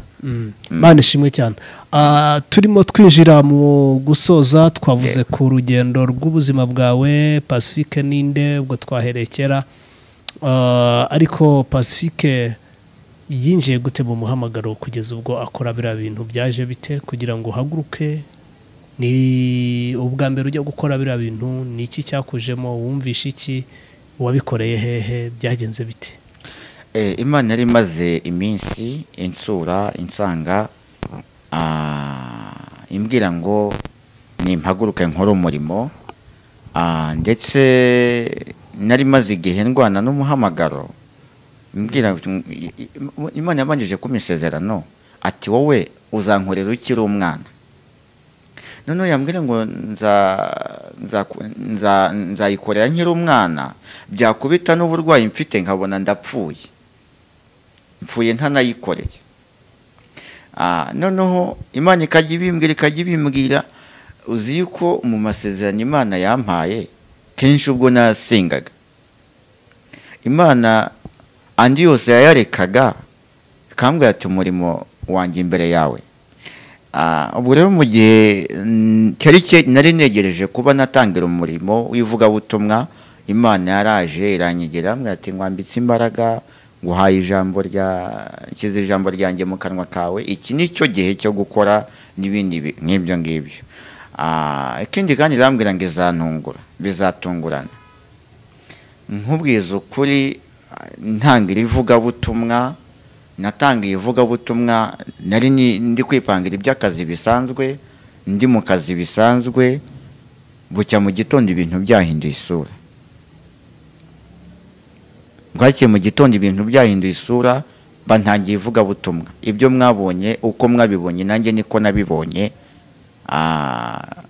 imana ishimwe cyane Ah, turimo twinjira mu gusoza twavuze ku rugendo rw'ubuzima bwawe pacifique ninde ubwo twahereye kera Ah, ariko pacifique yinjiye gute mu muhamagaro kugeza ubwo akora biriya bintu byaje bite kugira ngo uhaguruke ni ubwa mbere ujya gukora biriya bintu ni iki cyakujemo wumvishe iki wabikoreye hehe byagenze bite Eh, imana yari imaze iminsi insura insanga ah, imbwira ngo nimpaguruke nkore umurimo ah, ndetse nari maze igihe ndwana n'umuhamagaro imbwira i- i- imana yabanjije ku misezerano ati wowe uzankorera ukiri umwana noneho yambwira ngo nza- nzaku- nza- nzayikorera nkiri umwana byakubita n'uburwayi mfite nkabona ndapfuye mpfuye ntanayikoreye Ah, noneho imana ikajya ibimbwira ikajya ibimbwira uzi yuko mu masezerano imana yampaye kenshi ubwo nasingaga imana andi yose yayarekaga ikambwira ati umurimo wanjye imbere yawe Ah, ubwo rero mu gihe mm, cyari cye- nari negereje kuba natangira umurimo w'ivugabutumwa imana yaraje iranyegera mbwira ati nkwambitse imbaraga nguhaye ijambo rya nshyize ijambo ryanjye mu kanwa kawe iki ni cyo gihe cyo gukora n'ibindi bi- nk'ibyo ngibyo Ah, ikindi kandi irambwira ngo izantungura bizatungurana nkubwiza ukuri ah, ntangira ivugabutumwa natangiye ivugabutumwa nari ni- ndi kwipangira iby'akazi bisanzwe ndi mu kazi bisanzwe bucya mu gitondo ibintu byahinduye isura bwakiye mu gitondo ibintu byahinduye isura mba ntangiye ivugabutumwa ibyo mwabonye uko mwabibonye nanjye niko nabibonye Ah,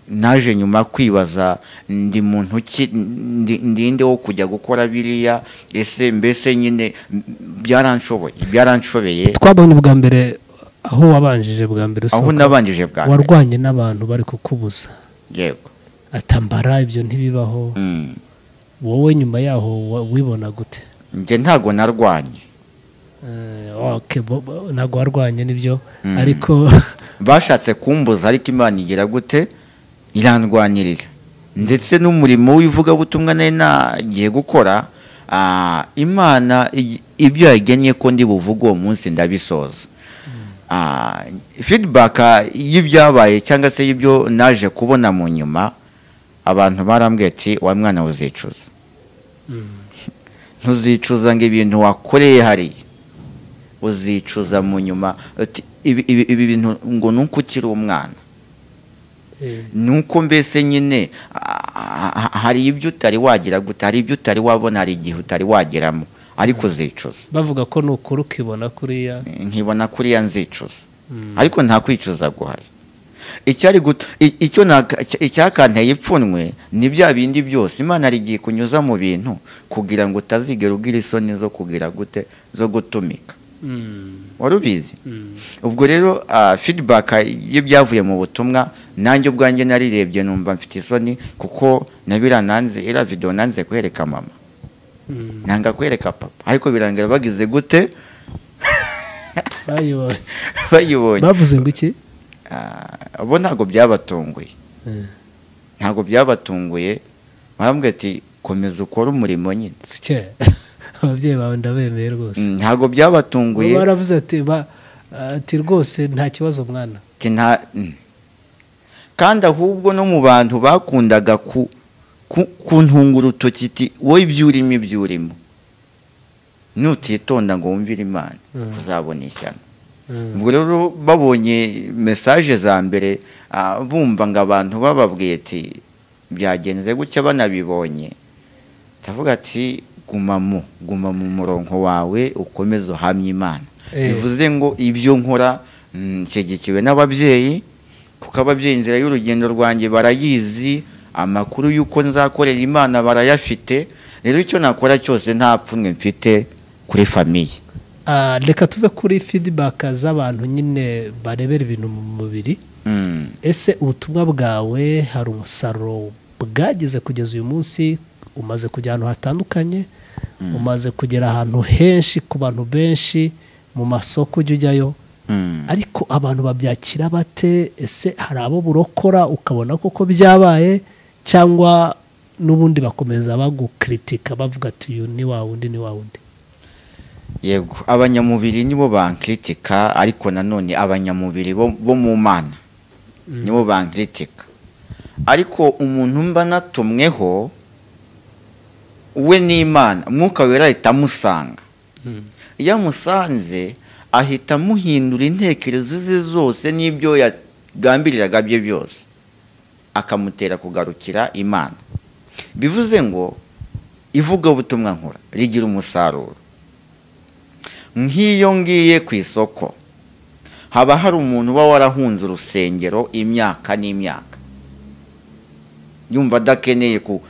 naje nyuma kwibaza ndi muntu ki ndi ndi nde wo kujya gukora biriya ese mbese nyine m- byaranshoboye byaranshobeye twabonye bwa mbere aho wabanjije bwa mbere aho usohoka. nabanjije bwa mbere warwanye n'abantu bari kukubuza yego atambara ibyo ntibibaho Mm. wowe nyuma yaho wa- wibona gute njye ntago narwanye Eh, okay, bo- bo- ntabwo warwanye nibyo ariko bashatse kumbuza ariko imana igira gute irandwanirira ndetse n'umurimo w'ivugabutumwa nari nagiye gukora ah, imana igi- ibyo yagennye ko ndi buvuge uwo munsi ndabisoza Ah, feedback y'ibyabaye cyangwa se y'ibyo naje kubona mu nyuma abantu barambwiye ati wa mwana uzicuza ntuzicuza ngo ibintu wakoreye hariya uzicuza mu nyuma Ati, ibi ibi- ibi bintu ngo ni uko ukiri umwana ni uko mbese nyine ah, ah, hari ibyo utari wagira gute hari ibyo utari wabona hari igihe utari wageramo ariko uzicuza bavuga ko nukura ukibona kuriya nkibona kuriya nzicuza ariko nta kwicuza guhari icyari gut- i- icyo naka- icya- icyakanteye ipfunwe ni bya bindi byose imana hari igihe kunyuza mu bintu kugira ngo utazigera ugira isoni zo kugira gute zo gutumika wari ubizi ubwo rero ah, feedback y'ibyavuye mu butumwa nanjye ubwanjye narirebye numva mfite isoni kuko nabirananze iriya video nanze kwereka mama nanga kwereka papa ariko birangira bagize gute bayibonye bayibonye bavuze ngo iki Ah, bo ntabwo byabatunguye ntabwo byabatunguye barambwira ati komeza ukore umurimo nyine sike ababyeyi bawe ndabemeye rwose Mm, ntabwo byabatunguye baravuze ati ba- ati rwose nta kibazo mwana ati nta- mm. kandi ahubwo no mu bantu bakundaga ku ku- kuntunga urutoki iti wowe ibyo urimo ibyo urimo nutitonda ngo wumvire imana Mm. uzabona ishyano Mm. ubwo rero babonye mesaje za mbere ah, bumva ngo abantu bababwiye ati byagenze gutya banabibonye ndavuga ati guma mu guma mu murongo wawe ukomeze uhamye imana Eh. bivuze ngo ibyo nkora mm, nshyigikiwe n'ababyeyi kuko ababyeyi inzira y'urugendo rwanjye barayizi amakuru y'uko nzakorera imana barayafite rero icyo nakora cyose nta pfunwe mfite kuri famiye Ah, reka tuve kuri feedback z'abantu nyine barebera ibintu mu mubiri Mm. ese ubutumwa bwawe hari umusaruro bwageze kugeza uyu munsi umaze kujya ahantu hatandukanye umaze kugera ahantu henshi ku bantu benshi mu masoko ujya ujyayo Mm. ariko abantu babyakira bate ese hari abo burokora ukabona koko byabaye cyangwa n'ubundi bakomeza bagukritika bavuga ati uyu ni wa wundi ni wa wundi yego abanyamubiri nibo bankritika ariko nanone abanyamubiri bo bo mu mana nibo bankritika ariko umuntu mba natumweho we n'imana umwuka wera ahita amusanga iyo amusanze ahita amuhindura intekerezo ze zose n'ibyo yagambiriraga bye byose akamutera kugarukira imana bivuze ngo ivugabutumwa nkora rigira umusaruro nk'iyo ngiye ku isoko haba hari umuntu uba warahunze urusengero imyaka n'imyaka yumva adakeneye ku-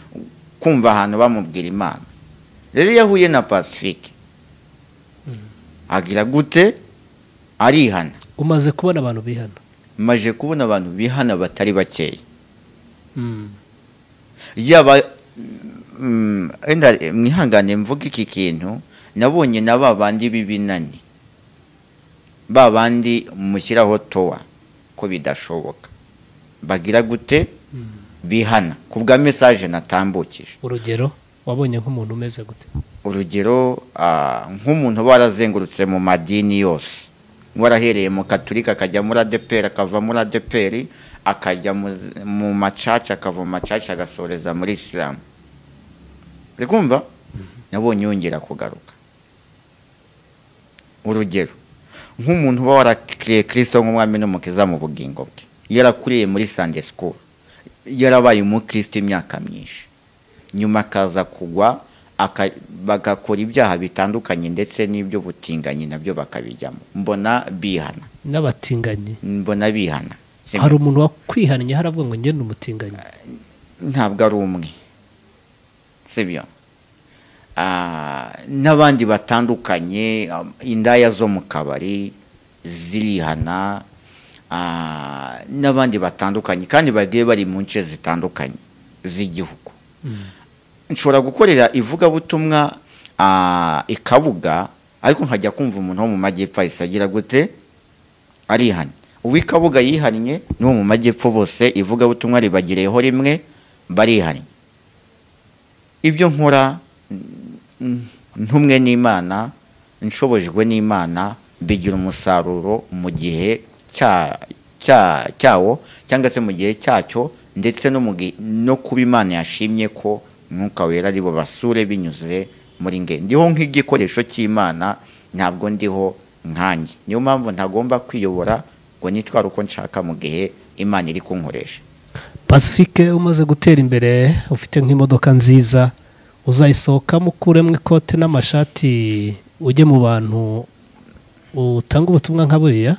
kumva ahantu bamubwira imana rero iyo ahuye na pacifique agira gute arihana umaze kubona abantu bihana maje kubona abantu bihana batari bakeya yaba mm, wenda mwihangane mvuga iki kintu nabonye na ba bandi b'ibinani ba bandi mushyiraho towa ko bidashoboka bagira gute bihana ku bwa mesaje natambukije urugero wabonye nk'umuntu umeze gute urugero ah, nk'umuntu uba warazengurutse mu madini yose warahereye mu katurika akajya muri adeperi akava muri adeperi akajya mu z- mu macaca akava mu macaca agasoreza muri isilamu uri kumva nabonye yongera kugaruka urugero nk'umuntu uba warakiriye kirisito nk'umwami n'umukiza mu bugingo bwe yarakuriye muri sande sikuru yarabaye umukristo imyaka myinshi nyuma akaza kugwa aka- bagakora ibyaha bitandukanye ndetse n'ibyo butinganyi nabyo bakabijyamo mbona bihana n'abatinganyi mbona bihana Simba. hari umuntu wakwihannye haravuga ngo ngende umutinganyi ntabwo ari umwe sibyo Ah, n'abandi batandukanye um, indaya zo mu kabari zirihana ah, n'abandi batandukanye kandi bagiye bari mu nce zitandukanye z'igihugu nshobora gukorera ivugabutumwa ah, i Kabuga ariko nkajya kumva umuntu wo mu majyepfo ahise agira gute arihana uw'ikabuga yihannye n'uwo mu majyepfo bose ivugabutumwa ribagireyeho rimwe barihannye ibyo nkora n- ntumwe n'imana nshobojwe n'imana bigira umusaruro mu gihe cya- cya- cyawo cyangwa se mu gihe cyacyo ndetse no mu gihe- no kuba imana yashimye ko mwuka wera ari basure binyuze muri nge ndiho nk'igikoresho cy'imana ntabwo ndiho nkanjye niyo mpamvu ntagomba kwiyobora ngo nitware uko nshaka mu gihe imana iri kunkoresha pacifique umaze gutera imbere ufite nk'imodoka nziza uzayisohokamo ukuremo ikote n'amashati ujye mu bantu utanga ubutumwa nka buriya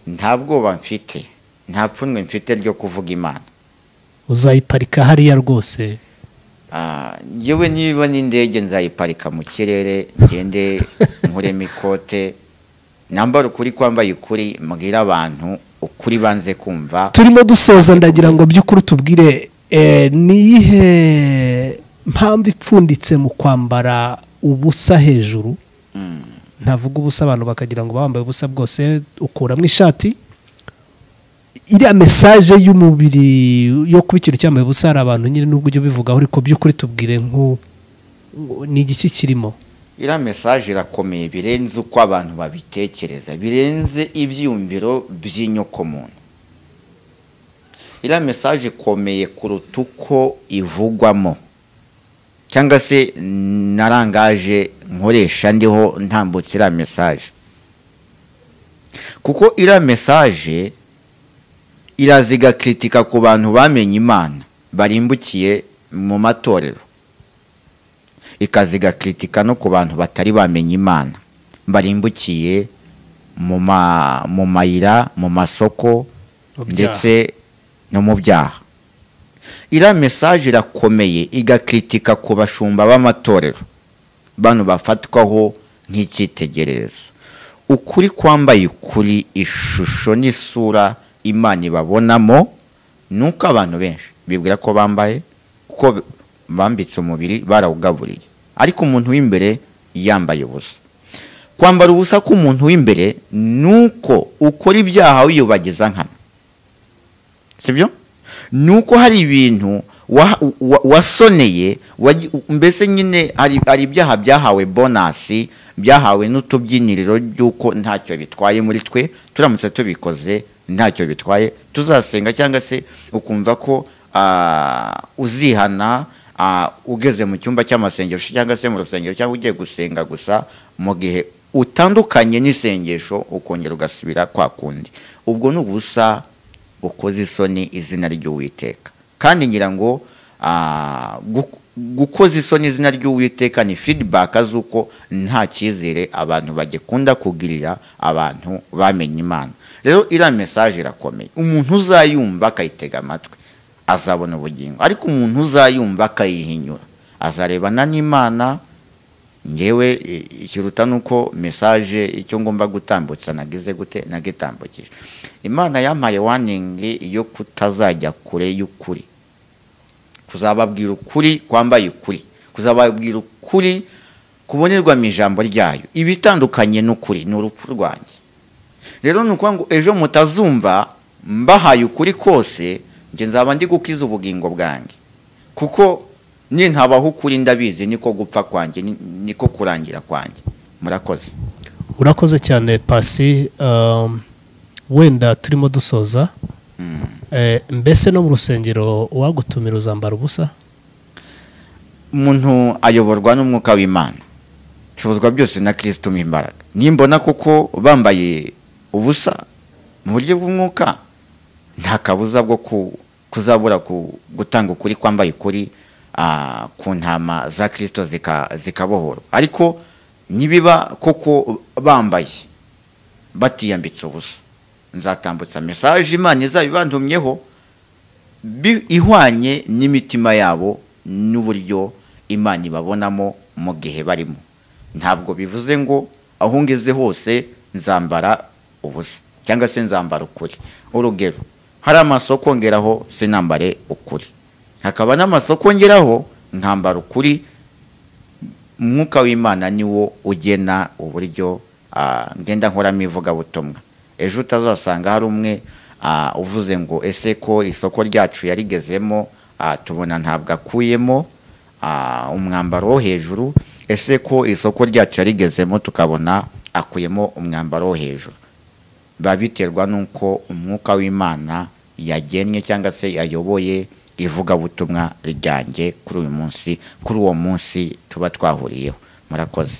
nta bwoba mfite nta pfunwe mfite ryo kuvuga imana uzayiparika hariya rwose Ah, njyewe niba n'indege nzayiparika mu kirere ngende nkuremo ikote nambara ukuri kwambaye ukuri mbwira abantu ukuri banze kumva turimo dusoza ndagira ngo by'ukuri tubwire eh, ni iyihe mpamvu ipfunditse mu kwambara ubusa hejuru ntavuga ubusa abantu bakagira ngo bambaye ubusa bwose ukuramo ishati iriya mesaje y'umubiri yo kuba ikintu cyambaye ubusa hari abantu nyine n'ubwo ujya ubivugaho ariko by'ukuri tubwire nk'u ni igiki kirimo iriya mesaje irakomeye birenze uko abantu babitekereza birenze ibyiyumviro by'inyokomuntu iriya mesaje ikomeye kuruta uko ivugwamo cyangwa se na rangaje nkoresha ndiho ntambutse iriya mesaje kuko iriya mesaje iraza igakritika ku bantu bamenye imana barimbukiye mu matorero ikaza igakritika no ku bantu batari bamenya imana barimbukiye mu ma- mu mayira mu masoko Mu byaha. ndetse no mu byaha iriya mesaje irakomeye igakritika ku bashumba b'amatorero bano bafatwaho nk'icyitegererezo ukuri kwambaye ukuri ishusho n'isura imana ibabonamo ni uko abantu benshi bibwira ko bambaye kuko bambitse umubiri barawugaburiye ariko umuntu w'imbere yambaye ubusa kwambara ubusa k'umuntu w'imbere ni uko ukora ibyaha wiyubagiza nkana sibyo ni uko hari ibintu wa- wa- wasoneye waji- mbese nyine hari hari ibyaha byahawe bonasi byahawe n'utubyiniriro by'uko ntacyo bitwaye muri twe turamutse tubikoze ntacyo bitwaye tuzasenga cyangwa se ukumva ko ah, uzihana ah, ugeze mu cyumba cy'amasengesho cyangwa se mu rusengero cyangwa ugiye gusenga gusa mu gihe utandukanye n'isengesho ukongera ugasubira kwa kundi ubwo ni ubusa ukoze isoni izina ry'uwiteka kandi ngira ngo ah, gu- gukoza isoni izina ry'uwiteka ni feedback z'uko nta cyizere abantu bagikunda kugirira abantu bamenye imana rero iriya mesaje irakomeye umuntu uzayumva akayitega amatwi azabona ubugingo ariko umuntu uzayumva akayihinyura azarebana n'imana ngewe i- ikiruta nuko mesaje icyo ngomba gutambutsa nagize gute nagitambukije imana yampaye waningi yo kutazajya kure y'ukuri kuzababwira ukuri kwambaye ukuri kuzababwira ukuri kubonerwa mu ijambo ryayo ibitandukanye n'ukuri ni urupfu rwanjye rero ni ukuvuga ngo ejo mutazumva mbahaye ukuri kose njye nzaba ndi gukiza ubugingo bwanjye kuko nintabaho ukuri ndabizi niko gupfa kwanjye ni- niko kurangira kwanjye murakoze urakoze cyane pasi um, wenda turimo dusoza Eh, mbese no mu rusengero uwagutumira uzambara ubusa umuntu ayoborwa n'umwuka w'imana ibicuruzwa byose na kirisito mu imbaraga nimbona koko bambaye ubusa mu buryo bw'umwuka nta kabuza bwo ku- kuzabura ku- gutanga ukuri kwambaye ukuri ah, ku ntama za kirisito zika- zikabohorwa ariko nibiba koko bambaye batiyambitse ubusa nzatambutsa mesaje imana izabibantumyeho bi- ihwanye n'imitima yabo n'uburyo imana ibabonamo mu gihe barimo ntabwo bivuze ngo aho ngeze hose nzambara ubusa cyangwa se nzambara ukuri urugero hari amasoko ngeraho sinambare ukuri hakaba n'amasoko ngeraho nkambara ukuri umwuka w'imana ni wo ugena uburyo ah, ngenda nkoramo ivugabutumwa ejo utazasanga hari umwe ah, uvuze ngo ese ko isoko ryacu yarigezemo ah, tubona ntabwo akuyemo ah, umwambaro wo hejuru ese ko isoko ryacu yarigezemo tukabona akuyemo umwambaro wo hejuru biba biterwa n'uko umwuka w'imana yagennye cyangwa se yayoboye ivugabutumwa ryanjye kuri uyu munsi kuri uwo munsi tuba twahuriyeho murakoze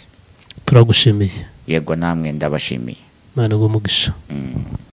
turagushimiye yego namwe ndabashimiye imana iguhe umugisha Mm.